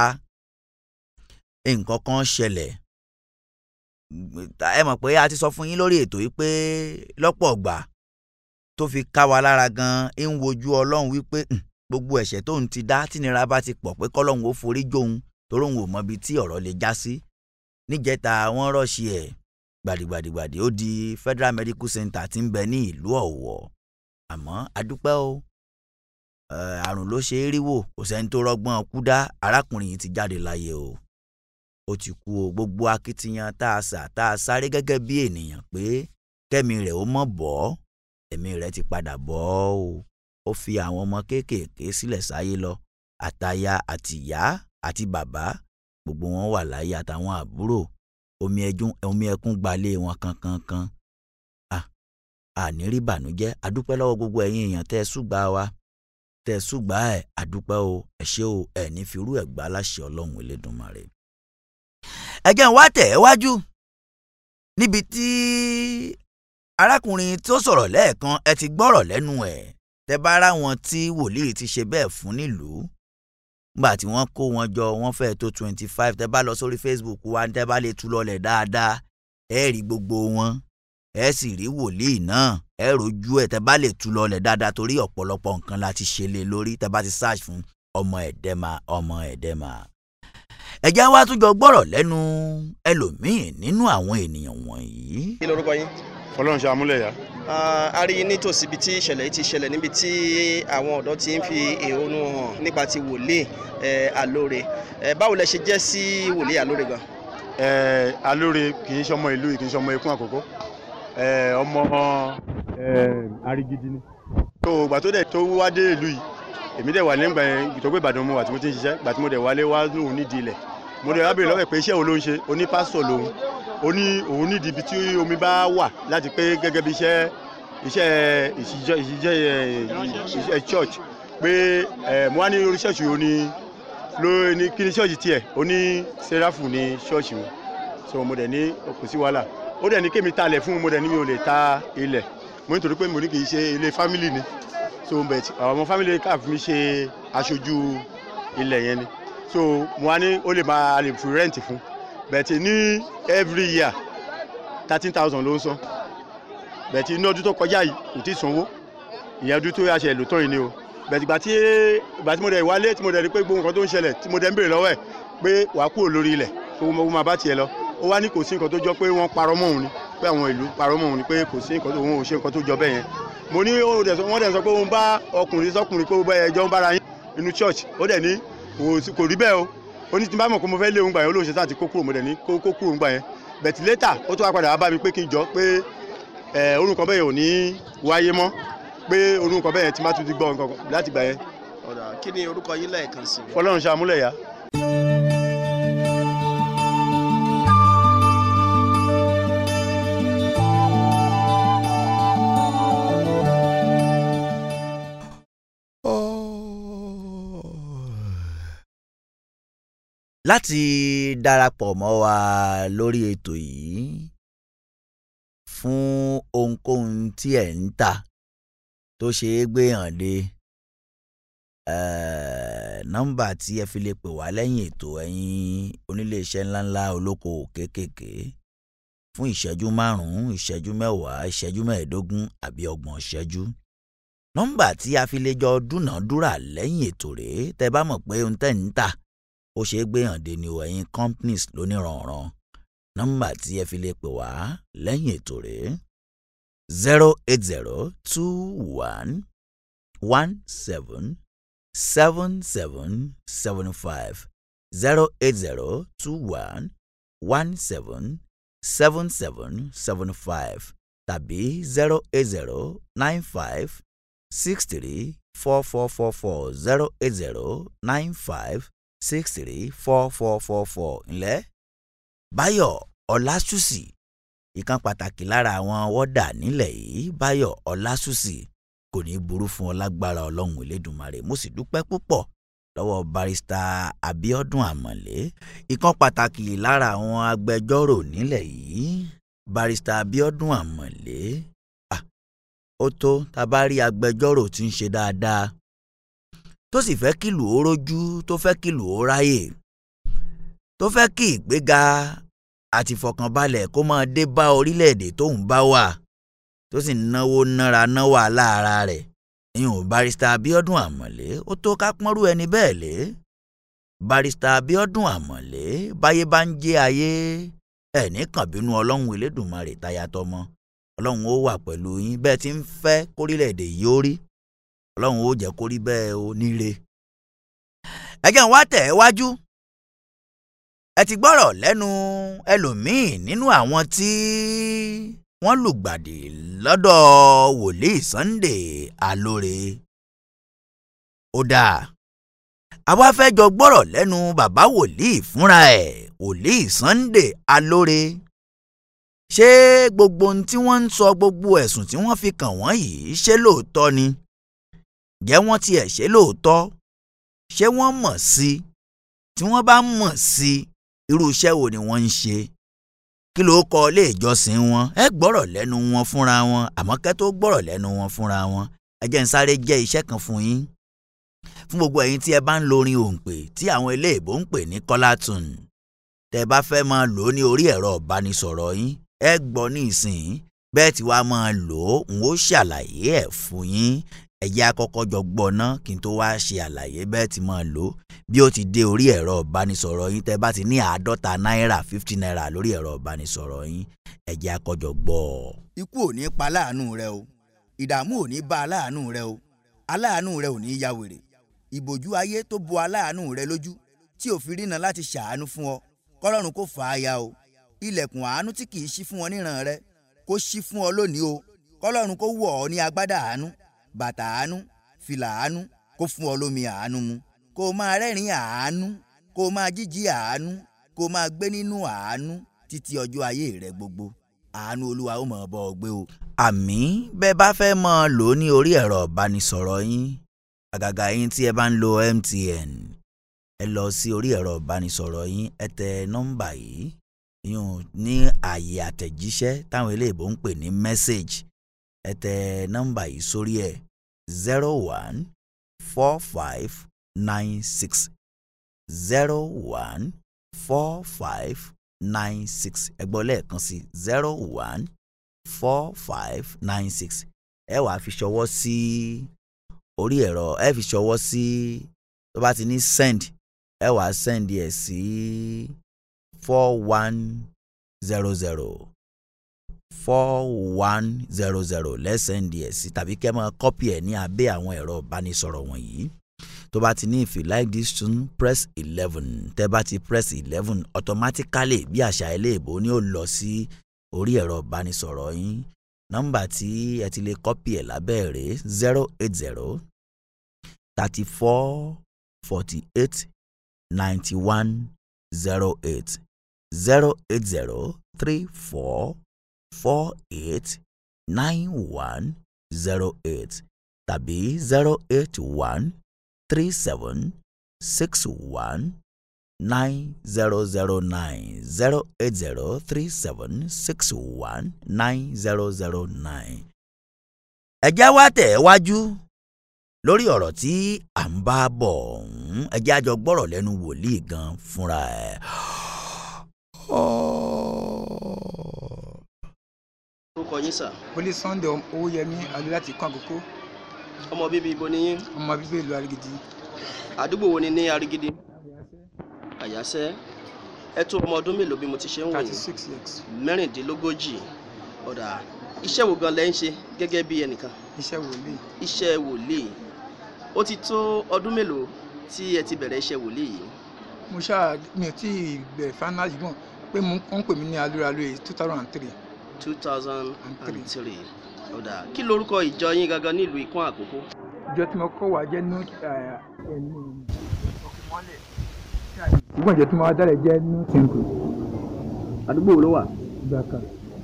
nǹkan kan ṣẹlẹ̀ ẹ mọ̀ pé a ti sọ fún yín lórí ètò yìí pé lọ́pọ̀ ọgbà tó fi ká wa lára gan ń wojú ọlọ́run wípé gbogbo ẹ̀ṣẹ̀ tóun ti dá tínira bá ti pọ̀ pé kọ́lọ́run ó forí jóun torí òun ò mọ ibi tí ọ̀rọ̀ lè já sí níjẹta wọ́n rọ̀ṣì ẹ̀ gbàdìgbàdìgbàdì ó di Federal Medical Center tí ń bẹ ní ìlú Ọ̀wọ̀ àmọ́ adúpẹ́ o àrùn ló ṣe é rí wò kò sẹ́ni tó rọ́gbọ́n kú dá arákùnrin yìí ti jáde láyé o ó ti kú o gbogbo akitiyan tá a sà tá a sáré gẹ́gẹ́ bí ènìyàn pé kẹ́mi rẹ̀ ó mọ̀ bọ́ ẹ̀mí rẹ̀ ti padà bọ́ o ó fi àwọn ọmọ kéékèèké sílẹ̀ sáyé lọ àtaya àtìyá àti bàbá gbogbo wọn wà láyé àtàwọn àbúrò omi ẹdún omi ẹkún gbalé wọn kankankan àní rí bànújẹ́ adúpẹ́ lọ́wọ́ gbogbo ẹ̀yin èèyàn tẹ́ ẹ ṣùgbà wa tẹ́ ẹ ṣùgbà ẹ̀ adúpẹ́ o ẹ ṣé o ẹ ní firú ẹ̀ gbá láṣẹ ọlọ́run elédùnmarè. ẹ jẹ́ n wá tẹ̀ ẹ́ wájú níbi tí arákùnrin tó sọ̀rọ̀ lẹ́ẹ̀kan ẹ ti gbọ́rọ̀ lẹ́nu ẹ̀ tẹ́ bá rá wọn tí wòlíì ti ṣe bẹ́ẹ̀ fún nílùú nígbà tí wọ́n kó wọn jọ wọ́n fẹ́ẹ́ tó twenty five tẹ́ bá lọ sórí Facebook wa tẹ́ bá lè tú lọlẹ̀ dáadáa ẹ rí gbogbo wọn ẹ sì rí wòlíì náà ẹ rojú ẹ tẹ́ bá lè tú lọlẹ̀ dáadáa torí ọ̀pọ̀lọpọ̀ nǹkan la ti ṣe lé lórí tẹ́ bá ti search fún ọmọ ẹ̀dẹ́mà ọmọ ẹ̀dẹ́mà. ẹ̀já wa tún jọ gbọ́rọ̀ lẹ́nu ẹlòmíín nínú àwọn ènìyàn wọ̀nyí. kí lorúkọ yín. fọlọ́run ṣe amúlẹ̀yà. a rí i nítòsí ibi tí ìṣẹ̀lẹ̀ yìí ti ṣẹlẹ̀ níbi tí àwọn ọ̀dọ́ ti ń fi èhónú hàn nípa ti wòlíì Alóore báwo lẹ ṣe jẹ́ sí wòlíì Alóore gan. Alóore kì í ṣọmọ ìlú kì í ṣọmọ ikún àkókò ọmọ arigidi ni. tó ìgbà tó dẹ̀ tó wá dé ìlú yìí èmi dẹ̀ wà nígbà yẹn ìtọ́gbé Ìbàdàn mo wà tí mo ti ń ṣiṣẹ́ ìgbà tí mo dẹ̀ wálé wá lóun nídìí ilẹ̀ mo dẹ̀ wá béèrè lọ́wọ́ pé iṣẹ́ wo ló ń ṣe oní pásítọ̀ lòun ó ní òun nídìí ibi tí omi bá wà láti pé gẹ́gẹ́ bí iṣẹ́ iṣẹ́ ìṣiṣẹ́ ìṣiṣẹ́ church pé mo wá ní orí ṣọ́ọ̀ṣì ó ní ló ní kí ni ṣọ́ọ̀ṣì tiẹ̀ ó ní sẹ́ráfù ní ṣọ́ọ̀ṣì wọn so mo dẹ̀ ní kò sí wàhálà ó dẹ̀ ní kémi talẹ̀ fún mo dẹ̀ ní mi ò lè ta ilẹ̀ mo nítorí pé mo ní kì í ṣe ilé fámìlì ni so bẹ̀ àwọn fámìlì káàf mi ṣe aṣojú ilẹ̀ yẹn ni so mo wá ní ó lè máa lè fi rẹ́ǹtì fún bẹ̀tì ní every year thirteen thousand ló ń san bẹ̀tì inú ọdún tó kọjá yìí kò tí ì sanwó ìyẹn ọdún tó yà ṣe lò tán yìí ni o bẹ̀tì ìgbà tí ìgbà tí mo dẹ̀ wálé tí mo dẹ̀ rí pé gbogbo nǹkan tó ń ṣẹlẹ̀ tí mo dẹ̀ ń béèrè lọ́wọ́ ẹ̀ pé wàá kúrò lórí ilẹ̀ kó mo máa bá tiẹ̀ lọ ó wá ní kò sí nǹkan tó jọ pé wọ́n parọ́ mọ́ òun ni pé àwọn ìlú parọ́ mọ́ òun ni pé kò sí nǹkan tó òun ò ṣe nǹkan tó jọ bẹ́ẹ̀ yẹn mo ní wọ́n dẹ̀ sọ pé òun bá ọkùnrin sọkùnrin pé ó bá ẹjọ́ ń bára yín inú church ó dẹ̀ ní kò rí bẹ́ẹ̀ o ó ní tí n bá mọ̀ pé mo fẹ́ lé òun gbà yẹn olóòṣè sáà ti kó kúrò mo dẹ̀ ní kó kúrò òun gbà yẹn bẹ̀tì létà ó tún wá padà wá bá mi pé kí n jọ pé orun kan bẹ́ẹ̀ ò ní wáyé mọ́ pé orun kan bẹ́ẹ̀ ti má tún ti gbọ́ nǹkan láti gbà yẹn ọ̀dà kí ni orúkọ yín lẹ́ẹ̀kan sí i. fọlọ́run ṣàmúlẹ̀ yá. láti darapọ̀ mọ́ wa lórí ètò yìí fún ohunkóhun tí ẹ̀ ń tà tó ṣe é gbé hàn dé eh, nọ́mbà tí ẹ fi lè pè wá lẹ́yìn ètò ẹ̀yin oníléeṣẹ́ ńláńlá olókoòwò kéékèèké fún ìṣẹ́jú márùn-ún ìṣẹ́jú mẹ́wàá ìṣẹ́jú mẹ́ẹ̀ẹ́dógún àbí ọgbọ̀n ìṣẹ́jú nọ́mbà tí a fi lè jọ dúnàádúrà lẹ́yìn ètò rèé tẹ́ bá mọ̀ pé ohun tẹ́ ń tà ó ṣeé gbé hàn dé ni o ẹ̀yin companies lóníranran nọ́mbà tí ẹ fi lè pè wá lẹ́yìn ètò rèé zero eight zero two one one seven seven seven seven five zero eight zero two one one seven seven seven seven five tàbí zero eight zero nine five six three four four four four zero eight zero nine five six three four four four four ńlẹ́ báyọ̀ ọlásùsì ìkan pàtàkì lára àwọn wọ́dà nílẹ̀ yìí báyọ̀ ọlásùsì kò ní í burú fún ọ lágbára ọlọ́run elédùnmarè mo sì dúpẹ́ púpọ̀ lọ́wọ́ barista abiodun amọ̀lé ìkan pàtàkì lára àwọn agbẹjọ́rò nílẹ̀ yìí barista abiodun amọ̀lé ah, ó tó tá a bá rí agbẹjọ́rò tí ń ṣe dáadáa tó sì fẹ́ kìlù ó rójú tó fẹ́ kìlù ó ráyè tó fẹ́ kí ìgbéga àti ìfọ̀kànbalẹ̀ kó máa dé bá orílẹ̀-èdè tóun bá wà tó sì náwó nára náwó aláàárá rẹ̀ ìyún barista abiodun amọ̀lé ó tó ká pọ́nrú ẹni bẹ́ẹ̀ lé barista abiodun amọ̀lé báyé bá ń jẹ́ ayé ẹ̀ ní kànbínú ọlọ́run elédùnmarè tayatọmọ ọlọ́run ó wà pẹ̀lú yín bẹ́ẹ̀ tí ń fẹ́ kórílẹ̀-èdè yìí ó rí ọlọ́run ó jẹ́ kó rí bẹ́ẹ̀ ó níre. ẹ̀jẹ̀ ń wá tẹ̀ ẹ́ wájú. ẹ ti gbọ́rọ̀ lẹ́nu ẹlòmíì nínú àwọn tí wọ́n lùgbàdì lọ́dọ̀ wòlíì Sunday Alóore. ó dáa àwa fẹ́ jọ gbọ́rọ̀ lẹ́nu bàbá wòlíì fúnra ẹ̀ wòlíì Sunday Alóore ṣé gbogbo ohun tí wọ́n ń sọ gbogbo ẹ̀sùn tí wọ́n fi kàn wọ́n yìí ṣé lóòótọ́ ni jẹ́ wọ́n tiẹ̀ ṣe lóòótọ́ ṣé wọ́n mọ̀ sí i tí wọ́n bá mọ̀ sí i irú iṣẹ́ wo ni wọ́n ń ṣe kí ló kọ ilé ìjọsìn wọn ẹ gbọ́rọ̀ lẹ́nu wọn fúnra wọn àmọ́ kẹ́ tó gbọ́rọ̀ lẹ́nu wọn fúnra wọn ẹ jẹ́ n sáré jẹ́ iṣẹ́ kan fún yín fún gbogbo ẹ̀yin tí ẹ bá ń lo orin òǹpè tí àwọn eléèbó ń pè ní kọ́látùn tẹ́ ẹ bá fẹ́ máa lò ó ní orí ẹ̀rọ ìbánisọ̀rọ̀ yín ẹ gbọ́ ní ìsìn bẹ́ẹ̀ tí wàá máa lò ó n ó ṣàlàyé ẹ̀ fún yín ẹ̀yà àkọ́kọ́ jọ gbọ́ ná kí n tó wá ṣe àlàyé bẹ́ẹ̀ tí máa lò ó bí ó ti dé orí ẹ̀rọ ìbánisọ̀rọ̀ yín tẹ́ bá ti ní àádọ́ta náírà fifty naira lórí ẹ̀rọ ìbánisọ̀rọ̀ yín ẹ̀jẹ̀ àkọ́jọ gbọ́. ikú ò ní pa aláàánú rẹ o ìdààmú ò ní bá aláàánú rẹ o aláàánú rẹ ò ní ya wèrè ìbòjú ayé tó bo aláàánú rẹ lójú tí ò fi rína láti ṣàánú fún ọ kọ́lọ́run kò fà á ya o ilẹ̀kùn àánú tí kì í ṣí fún ọ níran rẹ kó ṣí fún ọ lónìí o kọ́lọ́run kó wọ̀ ọ́ ní agbádá àánú bàtà àánú fìlà àánú kó fún ọ lómi àánú mu kó o máa rẹ́rìn àánú kó o máa jíjí àánú kó o máa gbé nínú àánú títí ọjọ́ ayé rẹ gbogbo àánú olúwa ó mọ̀ ọ́ bọ́ ọ gbé o. àmì bẹ́ẹ̀ bá fẹ́ mọ́ ọ lò ó ní orí ẹ̀rọ ìbánisọ̀rọ̀ yín àgàgà yín tí ẹ bá ń lo MTN ẹ lọ sí orí ẹ̀rọ ìbánisọ̀rọ̀ yín ẹ tẹ nọ́mbà yìí yún ní ààyè àtẹ̀jíṣẹ́ táwọn eléèbó ń pè ní message ẹ tẹ nọ́mbà yìí sórí ẹ̀ zero one four five nine six zero one four five nine six ẹ gbọ́ lẹ́ẹ̀kan sí zero one four five nine six ẹ wàá fi ṣọwọ́ sí orí ẹ̀rọ ẹ fi ṣọwọ́ sí tó bá ti ní send ẹ wàá send ẹ̀ sí four one zero zero four one zero zero lẹ́sẹ̀ndì ẹ̀ sí tàbí kẹ́ máa kọ́pì ẹ̀ ní abẹ́ àwọn ẹ̀rọ ìbánisọ̀rọ̀ wọ̀nyí tó bá ti ní if you like this tune press eleven tẹ́ bá ti press eleven automatically bí àṣà eléèbó ni ó lọ sí orí ẹ̀rọ ìbánisọ̀rọ̀ yín nọ́mbà tí ẹ ti lè kọ́pì ẹ̀ lábẹ́ rẹ̀ zero eight zero thirty four forty eight ninety one zero eight zero eight zero three four four eight nine one zero eight tàbí zero eight one three seven six one nine zero zero nine zero eight zero three seven six one nine zero zero nine. ẹ jẹ́ wá tẹ̀ wájú lórí ọ̀rọ̀ tí à ń bá bọ̀ ọ̀hún ẹ jẹ́ àjọ gbọ́rọ̀ lẹ́nu wòlíì gan fúnra ẹ̀. orúkọ yín sà wọlé sunday owóyẹmí alẹ́ láti kún àkókò ọmọ bíbí ibo ni yín ọmọ bíbí ìlú arigidi àdúgbò wo ni ní arigidi àyàsẹ́ ẹ tó ọmọ ọdún mélòó bí mo ti ṣe ń wò thirty yín six years mẹ́rìndínlógójì ọ̀dà iṣẹ́ wo gan lẹ́ ń ṣe gẹ́gẹ́ bí ẹnìkan iṣẹ́ wòlíì iṣẹ́ wòlíì ó ti tó ọdún mélòó tí ẹ ti bẹ̀rẹ̀ iṣẹ́ wòlíì yìí mo ṣáà mi ò tí ì bẹ̀rẹ̀ final ṣùgbọ́n pé mo ń pè mí ní alúralú two thousand and three two thousand and three ọ̀dà kí lorúkọ ìjọ yín gangan nílùú ìkún àkókò ìjọ tí mo kọ́ wà jẹ́ new ẹnu ọkùnmọ́lẹ̀ ṣùgbọ́n ìjọ tí mo wá dálẹ̀ jẹ́ new temple àdúgbò wo ló wà ìgbàkà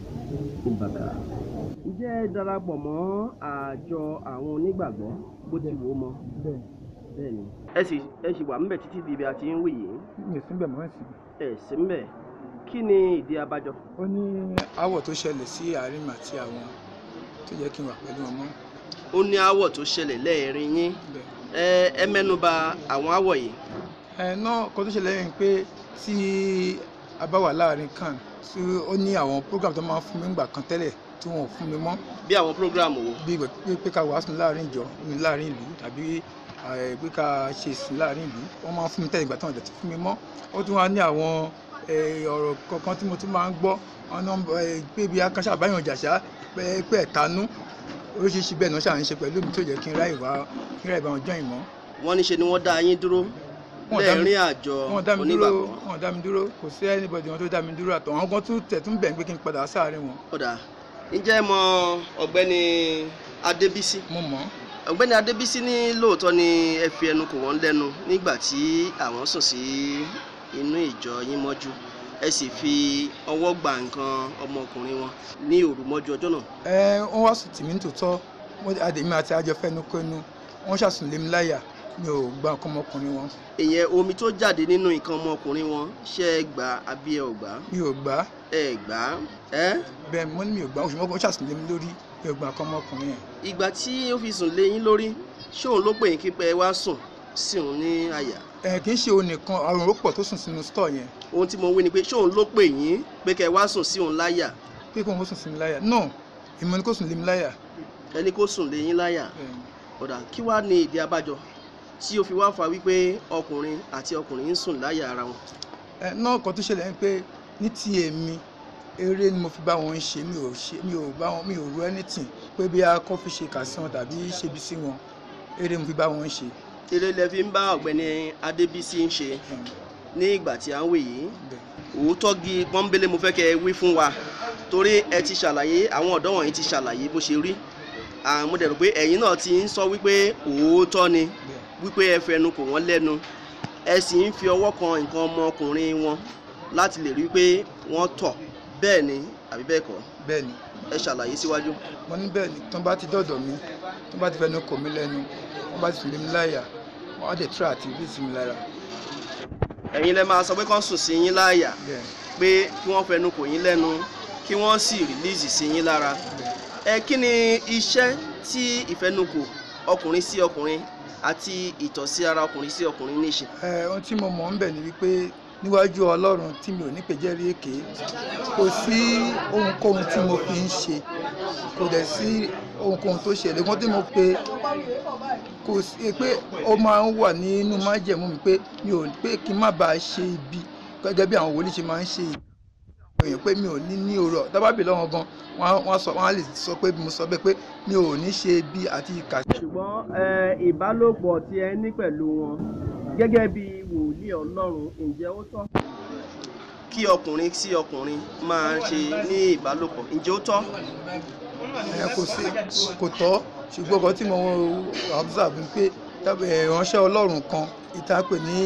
ìbàkà ǹjẹ́ ẹ darapọ̀ mọ́ àjọ àwọn onígbàgbọ́ bó ti wò ó mọ́ bẹ́ẹ̀ bẹ́ẹ̀ ni ẹ sì ẹ sì wà ńbẹ̀ títí di ibi àti ń wì yìí mi ò síbẹ̀ mọ́ ẹ̀sìn ẹ sí ńbẹ̀ kí ni ìdí abájọ ó ní aáwọ̀ tó ṣẹlẹ̀ sí àárín mi àti àwọn tó jẹ́ kí n wà pẹ̀lú wọn mọ́ ó ní aáwọ̀ tó ṣẹlẹ̀ lẹ́ẹ̀rin yín ẹ ẹ mẹ́nuba àwọn aáwọ̀ yìí ẹ náà kó tó ṣẹlẹ̀ yẹn pé tí a bá wà láàrin kan tí ó ní àwọn program tó máa ń fún mi ńgbà kan tẹ́lẹ̀ tí wọn ò fún mi mọ́ bí àwọn program wo bí ìgbà pé pé ká wàásù láàrin ìjọ ní láàrin ìlú tàbí eh, pé ká ṣe ìsìn láàrin ìlú wọ́n máa ń fún mi tẹ́lẹ̀ ìgbà tí wọ́n dẹ̀ ti fún mi mọ́ ó tún wá ní àwọn eh, ọ̀rọ̀ kankan tí mo tún máa ń gbọ́ ọ̀nà pé bí akánṣá àbáyọ̀ jàṣá pé pé ẹ̀tanú oríṣiríṣi bẹ́ẹ̀ náà ṣà ń ṣe pẹ̀lú mi tó jẹ́ kí n ráyè wá kí n ráyè bá wọn jọ́ ìmọ̀ wọ́n ní ṣe ni wọ́n dá yín dúró Wọ́n dá mi- lẹ́ẹ̀rin àjọ wọn dá mi dúró onígbàgbọ́ wọn dá mi dúró kò sí anybody wọn tó dá mi dúró àtọ̀ àwọn kan tún tẹ̀ tún bẹ̀ ń pé kí n padà sáàárín wọn. ọ̀dà ǹjẹ́ ẹ mọ ọ̀gbẹ́ni adébísí mo mọ̀ ọ̀gbẹ́ni adébísí ní lóòótọ́ ni ẹ fi ẹnu kò wọ́n lẹ́nu nígbà tí àwọn sùn sí inú ìjọ yín mọ́jú ẹ sì fi ọwọ́ gba nǹkan ọmọkùnrin wọn ní òru mọ́jú ọjọ́ náà ẹ wọ́n wá sùn tì mí tòótọ́ wọ́n àdèmí àti àjọ fẹ́nu kọ́nu wọ́n ṣàsùn lé mi láyà mi ò gba nǹkan ọmọkùnrin wọn ìyẹn omi tó jáde nínú nǹkan ọmọkùnrin wọn ṣe é gbà àbí ẹ ò gbà mi ò gbà á ẹ gbà á ẹ bẹ́ẹ̀ mo ní mi ò gbà á ṣùgbọ́n wọ́n ṣàsùn lé mi lórí mi ò gba nǹkan ọmọkùnrin yẹn. ìgbà tí ó fi sùn lé yín lórí ṣé òun ló pè yín kí pé ẹ wá sùn sí òun ní àyà ẹ kì í ṣe òun nìkan àrùn ó pọ̀ tó sùn sínú stọ̀ yẹn ohun tí mo wí ni pé ṣé òun ló pè yín pé kẹ wá sùn sí òun láyà pé kí wọ́n sùn sí mi láyà no èmi ni kò sùn lé mi láyà. ẹni kó sùn lé yín láyà ọ̀dà kí wàá ní ìdí abájọ tí ó fi wá fa wípé ọkùnrin àti ọkùnrin ń sùn láyà ara wọn ẹ náà kan tó ṣẹlẹ̀ ni pé ní ti èmi eré ni mo fi bá wọn ṣe mi ò ṣe mi ò bá wọn mi ò ru anything pé bí a kọ́ fi ṣe kà sí wọn tàbí ṣebi sí wọn eré mo fi bá wọn ṣe. eré lẹ fi ń bá ọ̀gbẹ́ni adébísí ń ṣe ní ìgbà tí à ń wè yìí òótọ́ gi pọ́nbélé mo fẹ́ kẹ́ ẹ wí fún wa torí ẹ ti ṣàlàyé àwọn ọ̀dọ́ wọ̀nyí ti ṣàlàyé bó ṣe rí àwọn mo dẹ̀rù pé ẹ̀yin náà ti ń sọ wípé òótọ́ ni wípé ẹ fẹnu kò wọ́n lẹ́nu ẹ sì ń fi ọwọ́ kan nǹkan ọmọkùnrin wọn láti lè rí pé wọ́n tọ̀ bẹ́ẹ̀ ni àbí bẹ́ẹ̀ kọ́ bẹ́ẹ̀ ni ẹ ṣàlàyé síwájú. mo ní bẹ́ẹ̀ ni tó bá ti dọ̀dọ̀ mi tó bá ti fẹnu kò mí lẹ́nu wọ́n bá ti sùn lé mi láyà wọ́n á dẹ̀ tíra àti bí sí mi lára. ẹ̀yin lẹ máa sọ pé kán sùn sí yín láàyà pé kí wọ́n fẹnu kò yín lẹ́nu kí wọ́n sì rìlíìsì sí yín lára ẹ kí ni iṣẹ́ tí ìfẹnukò ọkùnrin sí ọkùnrin àti ìtọ̀sí ara ọkùnrin sí ọkùnrin ní í ṣe. ẹ ohun tí mo mọ̀ ń bẹ̀ ni wípé níwájú ọlọ́run tí mi ò ní pè jẹ́rìí èké kò sí ohunkóhun tí mo fi ń ṣe kò dẹ̀ sí ohunkóhun tó ṣẹlẹ̀ wọ́n tí mo pe kò sí pé ó máa ń wà nínú májẹ̀mú mi pé mi ò pé kí n má bàa ṣe ibi gẹ́gẹ́ bí àwọn wòlíì ṣe máa ń ṣe ibi èèyàn pé mi ò ní ní òrò tábàbí lọ́wọ́ gan wọ́n á sọ wọ́n á lè sọ pé mo sọ bẹ́ẹ̀ pé mi ò ní ṣe ibi àti ìkà. ṣùgbọ́n ìbálòpọ̀ tí ẹ ní pẹ̀lú wọn gẹ́gẹ́ bí wòlíì ọlọ́run ǹjẹ́ ó tọ́ kí ọkùnrin sí ọkùnrin máa ṣe ní ìbálòpọ̀ ǹjẹ́ ó tọ́. ẹ kò sí kò tọ́ ṣùgbọ́n ọkọ tí mo observe ni pé tábí ìránṣẹ́ ọlọ́run kan ìtàpè ní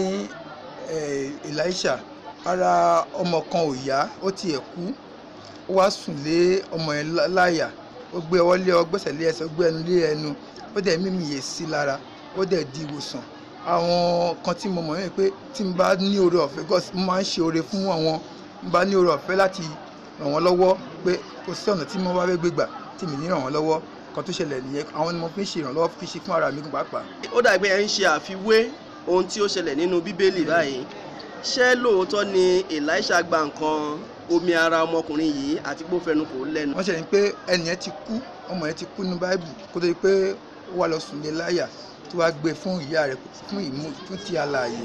eh, elisha ara ọmọ kan ò yá ó tiẹ̀ kú ó wá sùn lé ọmọ yẹn lá- láyà ó gbé ọwọ́ lé ọgbẹ́sẹ̀ lé ẹsẹ̀ ó gbé ẹnu lé ẹnu ó dẹ̀ mímì yè sí lára ó dẹ̀ di ìwòsàn àwọn kan tí mo mọ̀ ní pé tí n bá ní oore ọ̀fẹ́ gọ́s mo máa ń ṣe oore fún àwọn n bá ní oore ọ̀fẹ́ láti ràn wọ́n lọ́wọ́ pé kò sí ọ̀nà tí mo bá fẹ́ gbé gbà tí mi ní ràn wọ́n lọ́wọ́ kan tó ṣẹlẹ̀ nìyẹn àwọn ni mo fi ń ṣe ìrànlọ́wọ́ fi ṣe fún ara mi pàápàá. ó dàgbé ẹ ń ṣe àfiwé ohun tí ó ṣẹlẹ̀ nínú bíbélì báyìí ṣé lóòótọ́ ni elisha gba nǹkan omi ara ọmọkùnrin yìí àti pé ó fẹnu kò lẹ́nu. wọ́n ṣẹlẹ̀ ní pé ẹnì yẹn ti kú ọmọ yẹn ti kú ní báíbù kó tó di pé ó wà lọ sùn lé láyà tó wá gbé fún ìyá rẹ̀ fún ìmú fún ti alààyè.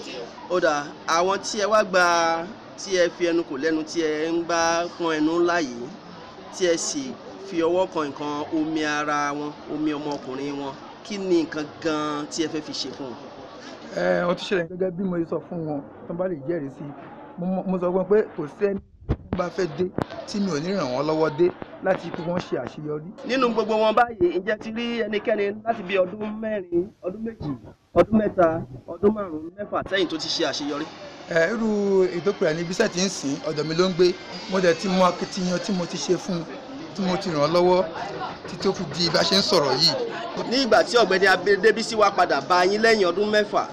ó dà àwọn tí ẹ wá gba tí ẹ fi ẹnu kò lẹ́nu tí ẹ ń bá pọn ẹnu ńlá yìí tí ẹ sì fi ọwọ́ kan nǹkan omi ara wọn omi ọmọkùnrin wọn kí ni nǹkan gan-an tí ẹ fẹ́ fi ṣe fún wọn. ẹ ohun tó ṣẹlẹ̀ gẹ́gẹ́ bí mo ṣe sọ fún wọn tó bá lè jẹ́rìí sí i mo mọ- mo sọ fún wọn pé kò sẹ́ni tó bá fẹ́ dé tí mi ò ní ràn wọ́n lọ́wọ́ dé láti pé wọ́n ṣe àṣeyọrí. nínú gbogbo wọn báyìí ǹjẹ́ ti rí ẹnikẹ́ni láti bí ọdún mẹ́rin ọdún méjì ọdún mẹ́ta ọdún márùn-ún mẹ́fà sẹ́yìn tó ti ṣe àṣeyọrí. ẹ irú ìdókòrò ní bísẹ̀ tí ń sìn ọ̀dọ̀ mi ló ń gbé mo dẹ̀ ti mú akitiyan tí mo ti ṣe fún un tí mo ti ràn án lọ́wọ́ títí ó fi di bá a ṣe ń sọ̀rọ̀ yìí. ní ìgbà tí ọ̀gbẹ́ni adébísí wá padà bá yín lẹ́yìn ọdún mẹ́fà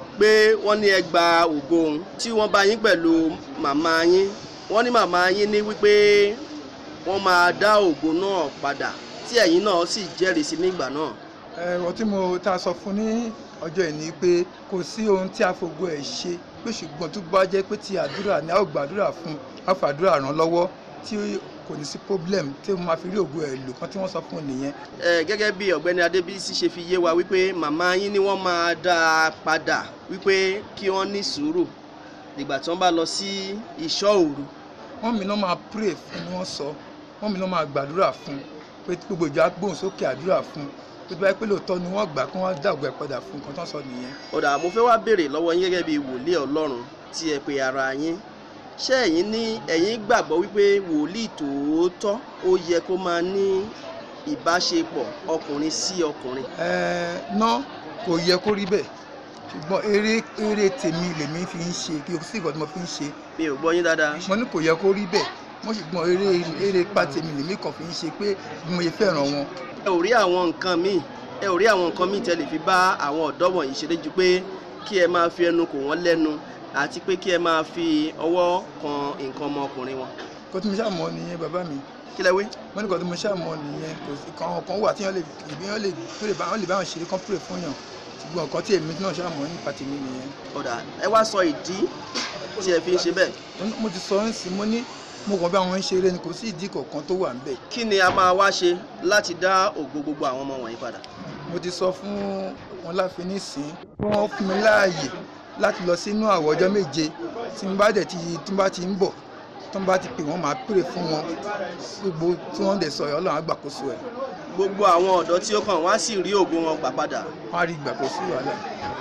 pé wọ́n ní ẹ gba ògo òun tí wọ́n bá yín pẹ̀lú màmá yín wọ́n ní màmá yín ní wípé wọ́n máa dá ògo náà padà tí ẹ̀yin náà sì jẹ́rìí sí nígbà náà. ẹ̀rọ tí mo ta sọ fún ní ọjọ́ ìní pé kò sí ohun tí a fògo ẹ̀ ṣe pé ṣùgbọ́n tó bá jẹ́ pé ti àdúrà ni a ó gbàdúrà fún a fàdúrà ràn lọ́wọ́ tí kò ní sí problem tí mo máa fi rí ògo ẹ̀ lò kan tí wọ́n sọ fún un nìyẹn. ẹ gẹ́gẹ́ bí ọ̀gbẹ́ni adébísí ṣe fi yé wa wípé màmá yín ni wọ́n máa dá a padà wípé kí wọ́n ní sùúrù nígbà tí wọ́n bá lọ sí ìṣọ́ òru. wọ́n mi náà máa pray fún ni wọ́n sọ wọ́n mi náà máa gbàdúrà fún pé gbogbo ìjọ agbóhùn sókè àdúrà fún pé tó bá yẹ pé lóòótọ́ ni wọ́n gbà kí wọ́n dá ògo ẹ̀ padà fún nǹkan tó ń sọ nìyẹn. ọ̀dà mo fẹ́ wá béèrè lọ́wọ́ yín gẹ́gẹ́ bí wòlíì ọlọ́run tí ẹ pe ara yín ṣé ẹ̀yin ní ẹ̀yin gbàgbọ́ wípé wòlíì tòótọ́ ó yẹ kó máa ní ìbáṣepọ̀ ọkùnrin sí ọkùnrin. ẹ̀ẹ́ ná kò yẹ kó rí bẹ́ẹ̀ ṣùgbọ́n eré eré tèmi lèmi fi ń ṣe kí o sí ìkọ́ tí mo fi ń ṣe. mi ò gbọ́ yín dáadáa. mo ní kò yẹ kó rí bẹ́ẹ̀ mo ṣùgbọ́n eré eré pa tèmi lèmi kàn fi ń ṣe pé bí mo ṣe fẹ́ràn wọn. ẹ ò rí àwọn nǹkan míì ẹ ò rí àwọn nǹkan míì tẹ́ lè fi bá àwọn ọ̀dọ́ wọ̀nyí ṣeré ju pé kí ẹ máa fi ẹnu kò wọ́n lẹ́nu àti pé kí ẹ máa fi ọwọ́ kan nǹkan ọmọkùnrin wọn. kó tí mo ṣàmọ́ nìyẹn bàbá mi. kí lẹ wí. mo ní kó tí mo ṣàmọ́ nìyẹn kò sí kan kan wà tí wọ́n lè ìbí wọ́n lè tó lè bá wọ́n lè bá wọn ṣeré kan pèrè fún yàn ṣùgbọ́n nǹkan tí èmi náà ṣàmọ́ nípa tèmi nìyẹn. ọ̀dà ẹ wá sọ ìdí tí ẹ fi ń ṣe bẹ́ẹ̀. mo ti sọ ẹ́ sí mo ní mo kàn bí àwọn ń ṣeré ni kò sí ìdí kankan tó wà níbẹ̀. kí ni a máa wá ṣe láti dá ògo gbogbo àwọn ọmọ wọ̀nyí padà. mo ti sọ fún wọn láfi nísìn wọn fún mi láàyè láti lọ sínú àwọ̀ ọjọ́ méje tí n bá dẹ̀ ti tí n bá ti ń bọ̀ tí n bá ti pè wọ́n máa pèrè fún wọn gbogbo tí wọ́n dẹ̀ sọ ẹ̀ ọlọ́run á gbàkóso ẹ̀. gbogbo àwọn ọ̀dọ́ tí ó kàn wá sì rí ògo wọn gbà padà. wọ́n á rí gbàkóso wàhálà.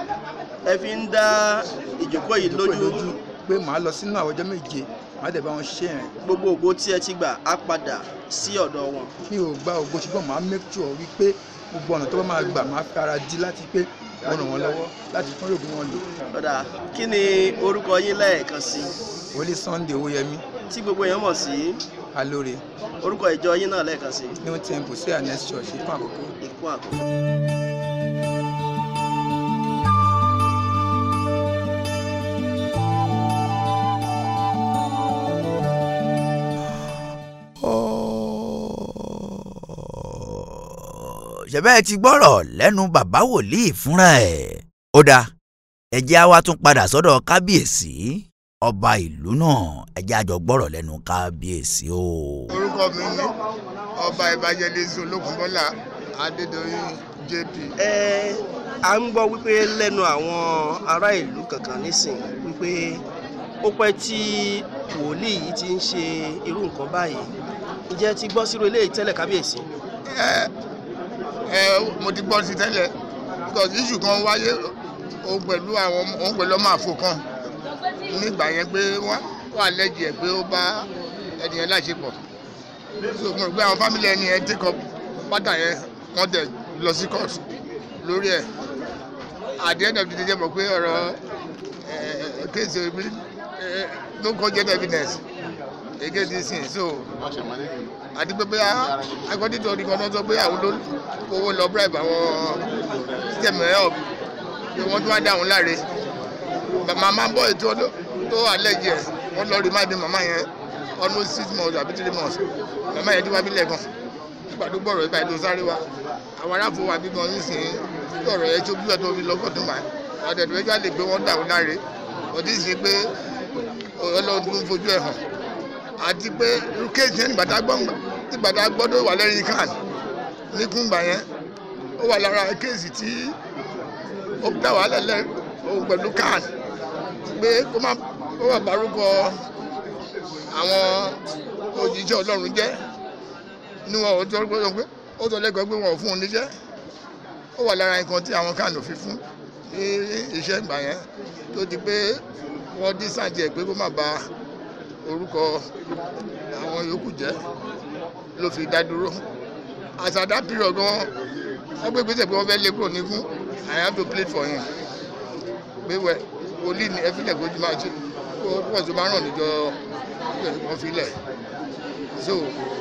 ẹ fi ń dá ìjókòó yìí lójú. pé màá lọ sínú àwọ̀ ọjọ́ méje màá dẹ̀ bá wọn ṣiṣẹ́ yẹn. gbogbo ògo tí ẹ ti gbà á padà sí ọ̀dọ̀ wọn. mi ò gba ògo ṣùgbọ́n màá make sure wípé gbogbo ọ̀nà tó bá máa gbà máa fi ara di láti pé wọ́n ràn wọ́n lọ́wọ́ láti fún òògùn wọn lò. ọ̀dà kí ni orúkọ yín lẹ́ẹ̀kan sí. wòlíì sunday owóyẹmí. tí gbogbo èèyàn mọ̀ sí. alóore. orúkọ ìjọ yín náà lẹ́ẹ̀kan sí. new temple sí anes church ikú àkókò. ikú àkókò. ṣẹ̀bẹ́ ti gbọ́rọ̀ lẹ́nu bàbá wòlíì fúnra ẹ̀. ó dáa ẹjẹ́ á wá tún padà sọ́dọ̀ kábíyèsí ọba ìlú náà ẹjẹ́ àjọ gbọ́rọ̀ lẹ́nu kábíyèsí o. orúkọ mi ni ọba evangelist olókùnbọ́lá adédọ̀yìn jp. ẹ à ń gbọ́ wípé lẹ́nu àwọn ará ìlú kankan nísìnyí wípé ó pẹ́ tí wòlíì yìí ti ń ṣe irú nǹkan báyìí ǹjẹ́ ti gbọ́ sírò eléyìí tẹ́lẹ̀ kábíyèsí. ẹ ẹ mo ti gbọ́ sí tẹ́lẹ̀ because issue kan wáyé òun pẹ̀lú àwọn òun pẹ̀lú ọmọ àfo kan nígbà yẹn pé wọ́n wà lẹ́jì ẹ̀ pé ó bá ẹni yẹn láṣepọ̀ so mo rò pé àwọn family ẹni yẹn take up pátá yẹn wọ́n dẹ̀ lọ sí court lórí ẹ̀ at the end of the day jẹ́ mọ̀ pé ọ̀rọ̀ kéèsì omi no cogent evidence against this thing so àti pé bóyá agbọ́dítọ̀ ní kan náà sọ pé àwọn ló owó lọ bribe àwọn system help pé wọ́n tún wá dá àwọn láre màmá bọ́ ètò tó àlẹ́jẹ̀ wọ́n lọ rí máàdì màmá yẹn almost six months àbí three months màmá yẹn tí wàá bí lẹ́gàn nígbà tó gbọ́rọ̀ ìgbà tó sáré wa àwọn aráàfo wa bí gan nísìnyí lọ́rọ̀ yẹn tó bí ẹ̀ tó fi lọ́gọ́ tó máa ọ̀dẹ̀dẹ̀ méjì á lè gbé wọ́n dà wọ́n láre ọdí sì pé ọlọ́run tó ń fojú ẹ̀ hàn àti pé irú kéèsì yẹn nígbà tá a gbọ́ nígbà tá a gbọ́ tó wà lẹ́yìn kan ní kúngbà yẹn ó wà lára kéèsì tí ó dá wàhálà lẹ́ òun pẹ̀lú kan pé kó má kó má bárúkọ àwọn òjijì ọlọ́run jẹ́ níwọ̀n ó tọ́ pé ó tọ́ lẹ́kọ̀ọ́ pé wọ́n ò fún un níṣẹ́ ó wà lára nǹkan tí àwọn kan ò fi fún ní iṣẹ́ ìgbà yẹn tó di pé wọ́n dín sàǹjẹ̀ pé kó má ba orúkọ àwọn yòókù jẹ́ ló fi dá dúró àtàdá pírọ̀ gan wọ́n gbé gbèsè pé wọ́n fẹ́ lé kúrò nígún I have to plead for him pé wẹ wòlíì ní ẹfílẹ̀ kó máa ṣe kó pọ̀ tó máa ràn níjọ wọn filẹ̀ so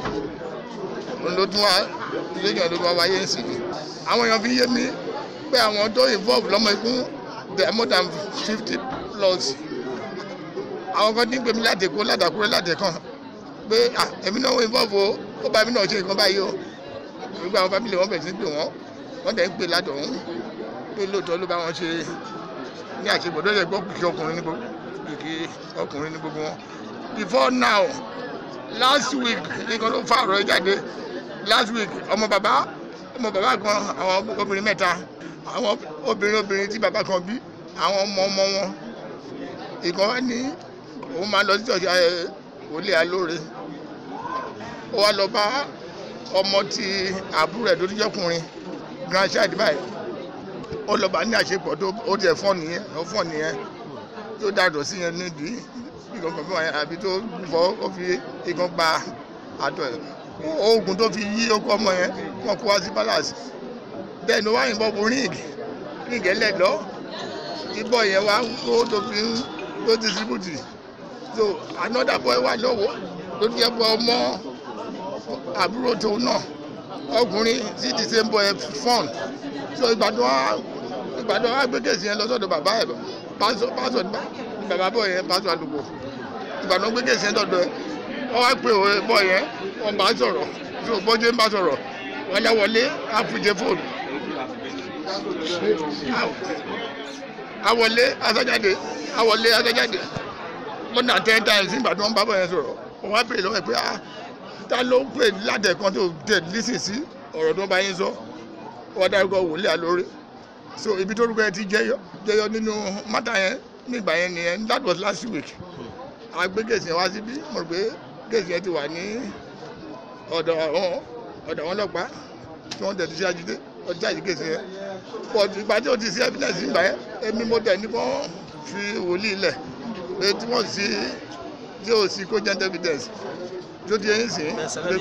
òun ló tún wá lóyún ló wá wáyé sí i àwọn èèyàn fi yé mi pé àwọn tó involve lọ́mọ ikú there are more than fifty plus àwọn kan ní gbèmí láti kó ládàkúrẹ́ láti kàn pé èmi náà wọ́n involve o ó bá mi náà ṣe nǹkan báyìí o gbogbo àwọn family wọn bẹ̀rẹ̀ sí pé wọ́n wọ́n dẹ̀ ń pè ládọ̀hún pé lóòótọ́ ló bá wọn ṣe ní àṣepọ̀ tó yẹ gbọ́ kìkì ọkùnrin ní gbogbo kìkì ọkùnrin ní gbogbo wọn before now last week nǹkan ló fa ọ̀rọ̀ jáde last week ọmọ bàbá ọmọ bàbá kan àwọn obìnrin mẹ́ta àwọn obìnrin obìnrin tí bàbá kan bí àwọn ọmọ ọmọ wọn ìkan wá ní òun máa lọ sí ọjà wòlé alóore ó wá lọ bá ọmọ tí àbúrò ẹ̀ tó ti jẹ́kùnrin grandchild báyìí ó lọ bá ní àṣepọ̀ tó ó tiẹ̀ fọ́ nìyẹn ó fọ́ nìyẹn tó dàdọ̀ sí yẹn nídìí ìkan kan fún wa àbí tó fọ́ ó fi ìkan gba àtọ̀ ẹ̀ oògùn tó fi yí okó ọmọ yẹn wọn kó wá sí palace bẹ́ẹ̀ ni wọ́n á yìnbọn fún ring ring ẹlẹ́dọ́ ìbọn yẹn wá kó tó fi ń tó distribute so another boy wà lọ́wọ́ ló jẹ́ bọ́ ọmọ àbúrò tó náà ọkùnrin sí the same boy fọ́n so ìgbàdàn wa ìgbàdàn wa gbé kèsì yẹn lọ sọ́dọ̀ bàbá ẹ̀ pásọ pásọ ní bàbá bọ̀ yẹn pásọ àlùkò ìgbàdàn gbé kèsì yẹn lọ́dọ̀ ẹ̀ wọ́n wá pè wọ́n bọ̀ yẹn wọ́n bá sọ̀rọ̀ so bọ́jẹ́ ń bá sọ̀rọ̀ wọ́n lẹ́ wọlé àfùjẹ fóònù awọlé asájáde awọlé asájáde more than ten times nígbà tí wọ́n bá bọ̀ yẹn sọ̀rọ̀ wọ́n wá pè lọ́wọ́ ẹ̀ pé ah ta ló ń pè látẹ̀kan tó tẹ̀ lísìn sí ọ̀rọ̀ tó bá yín sọ wọ́n dárúkọ wòlé àlórí so ibi tó rúkọ yẹn ti jẹyọ jẹyọ nínú mátà yẹn nígbà yẹn nìyẹn that was last week a gbé gèsì yẹn wá síbí mo rò pé gèsì yẹn ti wà ní ọ̀dọ̀ àwọn ọ̀dọ̀ àwọn ọlọ́pàá tí wọ́n tẹ̀sí ajídé ọjà yìí gèsì yẹn but ìgbà tí o ti sí evidence nígbà yẹn èmi mo tẹ̀ ní kó fi wòlíì lẹ̀ pé tí wọ́n sí tí o sí cogent evidence tó ti yẹn sìn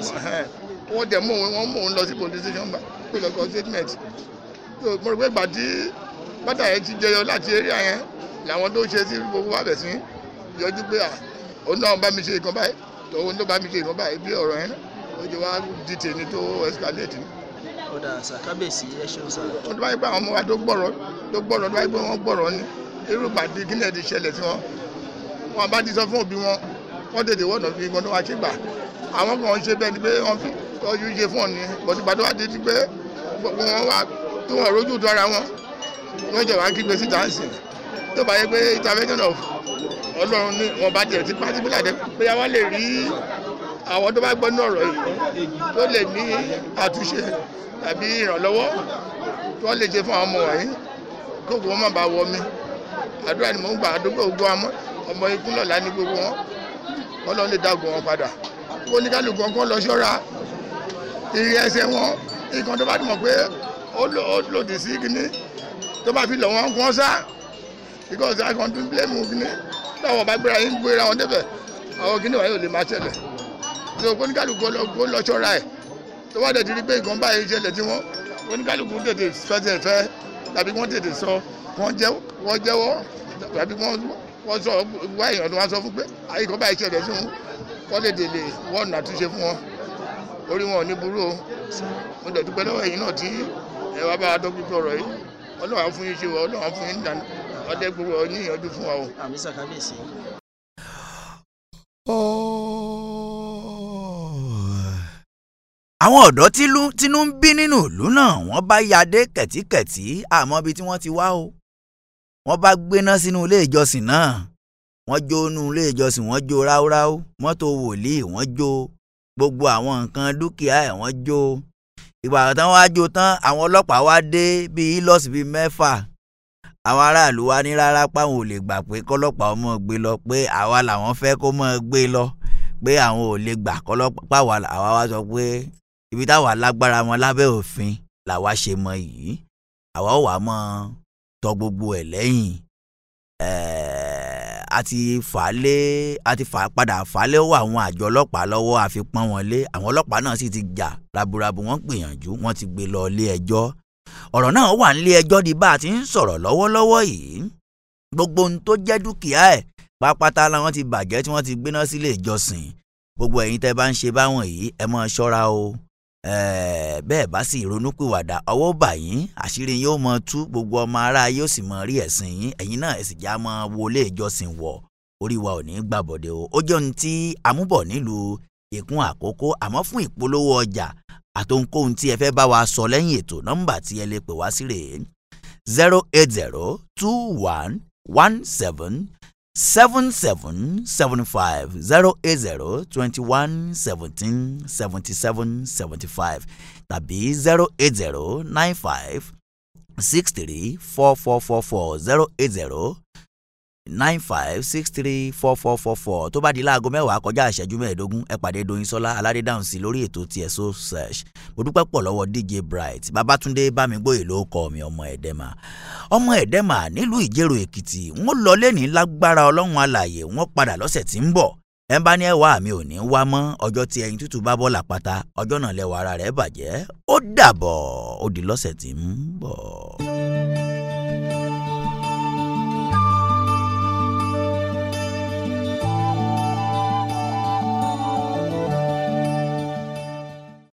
wọ́n dẹ̀ mú òun wọ́n mú òun lọ sí police station gbà pé lọ́kọ̀ statement so mo rò pé ìgbà tí bàtà yẹn ti jẹyọ láti area yẹn làwọn tó ṣe sí gbogbo wa bẹ̀ sí yọjú pé à òun náà bá mi ṣe nǹkan báyìí tòun ló bá mi ṣe nǹkan báyìí bí ọ̀rọ̀ yẹn ó ti wá di tèmi tó escalate ni. ọ̀dà sàkábèsí ẹ ṣeun sà. wọ́n tó bá yẹ pé àwọn ọmọ wa tó gbọ́rọ̀ tó gbọ́rọ̀ tó bá yẹ pé wọ́n gbọ́rọ̀ ni irú ìpàdé kí náà ti ṣẹlẹ̀ sí wọn wọn bá ti sọ fún òbí wọn wọ́n tètè wọ́nà fi nǹkan tó wá ṣe gbà àwọn kan ṣe bẹ́ẹ̀ ni pé wọ́n fi tọ́jú ṣe fún ọ̀ni bọ̀dùgbà tó wá di ti pé gbogbo wọn wá tó wọn rójú tó ara wọn wọ́n jẹ̀ wá kígbe síta ń sìn tó bá yẹ pé intervention of ọlọ́run ní wọn bá tiẹ̀ ti pàtí bí làdẹ́ pé wọ́n lè rí àwọn tó bá gbọ́ ní ọ̀rọ̀ yìí tó lè ní àtúnṣe tàbí ìrànlọ́wọ́ tí wọ́n lè ṣe fún àwọn ọmọ wọ̀nyí kókò wọn má bàa wọ mi àdúrà ni mò ń gbà àdúgbò gbogbo àmọ́ ọmọ ikú lọ́la ní gbogbo wọn wọn lọ lè dágun wọn padà kó ní kálukú ọkọ lọ ṣọ́ra ìrì ẹsẹ̀ wọn nǹkan tó bá mọ̀ pé ó lòdì sí kíní tó bá fi lọ wọn kún sá because i can do blame kíní táwọn bá gbéra yín gbéra wọn débẹ̀ àwọn kíní wọ̀nyí ò lè máa ṣẹlẹ̀ so kó ní kálukú kó lọ ṣọ́ra ẹ̀ tó bá dẹ̀ ti rí pé nǹkan báyìí ṣẹlẹ̀ tí wọ́n kó ní kálukú tètè fẹsẹ̀ fẹ́ tàbí wọ́n tètè sọ wọ́n jẹ́wọ́ wọ́n jẹ́wọ́ tàbí wọ́n wọ́n sọ wá èèyàn tó wá sọ fún pé àyíkọ́ báyìí ṣẹlẹ̀ sí wọn kọ́ lè délé wọ́n nà túnṣe fún wọn orí wọn ò ní burú o mo dẹ̀ dúpẹ́ lọ́wọ́ ẹ̀yin náà tí ẹ wá bá wa dọ́kítọ̀ ọ̀rọ̀ yìí ọlọ́run á fún yín ṣe wọ ọlọ́run á fún yín dànù ọdẹ gbogbo ọ ní ìyànjú fún wa o. àmì sàkábíyèsí. àwọn ọ̀dọ́ tínú ń bí nínú ìlú náà wọ́n bá yadé kẹ̀tíkẹ̀tí àmọ́ ibi tí wọ́n ti wá o wọ́n bá gbéná sínú ilé ìjọsìn náà wọ́n jó inú ilé ìjọsìn wọ́n jó ráúráú mọ́tò wòlíì wọ́n jó gbogbo àwọn nǹkan dúkìá ẹ̀ wọ́n jó ìgbà tán wá jó tán àwọn ọlọ́pàá wá dé bíi lọ́ọ̀sì bíi mẹ́fà àwọn aráàlú wa ní rárá páwọn ò lè gbà pé kọ́lọ́pàá ọmọ gbé lọ pé àwa làwọn fẹ́ kó mọ́ gbé lọ pé àwọn ò lè gbà kọ́lọ́pàá àwa wá sọ pé ibi táwa lágbára wọn lábẹ́ òfin làwa ṣe mọ yìí àwa ò wá mọ tọ gbogbo ẹ̀ lẹ́yìn a ti fà á lé a ti fà á padà fà á lé wọ àwọn àjọ ọlọ́pàá lọ́wọ́ àfi pọ́n wọn lé àwọn ọlọ́pàá náà sì ti jà raburabu wọ́n gbìyànjú wọ́n ti gbé lọ ilé ẹjọ́ ọ̀rọ̀ náà wà nílé ẹjọ́ di bá a ti ń sọ̀rọ̀ lọ́wọ́lọ́wọ́ yìí gbogbo ohun tó jẹ́ dúkìá ẹ̀ pápátá làwọn ti bàjẹ́ tí wọ́n ti gbéná sílé ìjọsìn gbogbo ẹ̀yin tẹ́ bá ń ṣe báwọn yìí ẹ máa ṣọ́ra o bẹ́ẹ̀ bá sì ronúpìwàdà ọwọ́ bà yín àṣírí yóò mọ tú gbogbo ọmọ ará yóò sì mọ rí ẹ̀sìn yín ẹ̀yin náà ẹ sì já mọ wọlé ìjọsìn wọ̀ orí wa ò ní gbàbọ̀dẹ̀ o ó jẹ́ ohun tí amúbọ̀ nílùú ìkún àkókò àmọ́ fún ìpolówó ọjà àtohunkóhun tí ẹ fẹ́ bá wa sọ lẹ́yìn ètò nọ́mbà tí ẹ lè pè wá sí rèé zero eight zero two one one seven seven seven seven five zero eight zero twenty one seventeen seventy seven seventy five tàbí zero eight zero nine five six three four four four four zero eight zero nine five six three four four four four tó bá di láago mẹ́wàá kọjá ìṣẹ́jú mẹ́ẹ̀ẹ́dógún ẹ pàdé Doyinsola aládédáhùn sí lórí ètò tiẹ̀ so search mo dúpẹ́ pọ̀ lọ́wọ́ DJ Bright Babátúndé Bámigbóyè ló kọ́ mi ọmọ ẹ̀dẹ́mà ọmọ ẹ̀dẹ́mà nílùú Ìjẹ̀rò Èkìtì wọ́n lọ lẹ́ni lágbára ọlọ́run alàyè wọ́n padà lọ́sẹ̀ tí ń bọ̀ ẹ bá ní ẹwà mi ò ní wá mọ́ ọjọ́ tí ẹyin tútù bá bọ́ làpáta ọjọ́ náà lẹ́wọ̀ ara rẹ̀ bàjẹ́ ó dàbọ̀ ó di lọ́sẹ̀ tí ń bọ̀.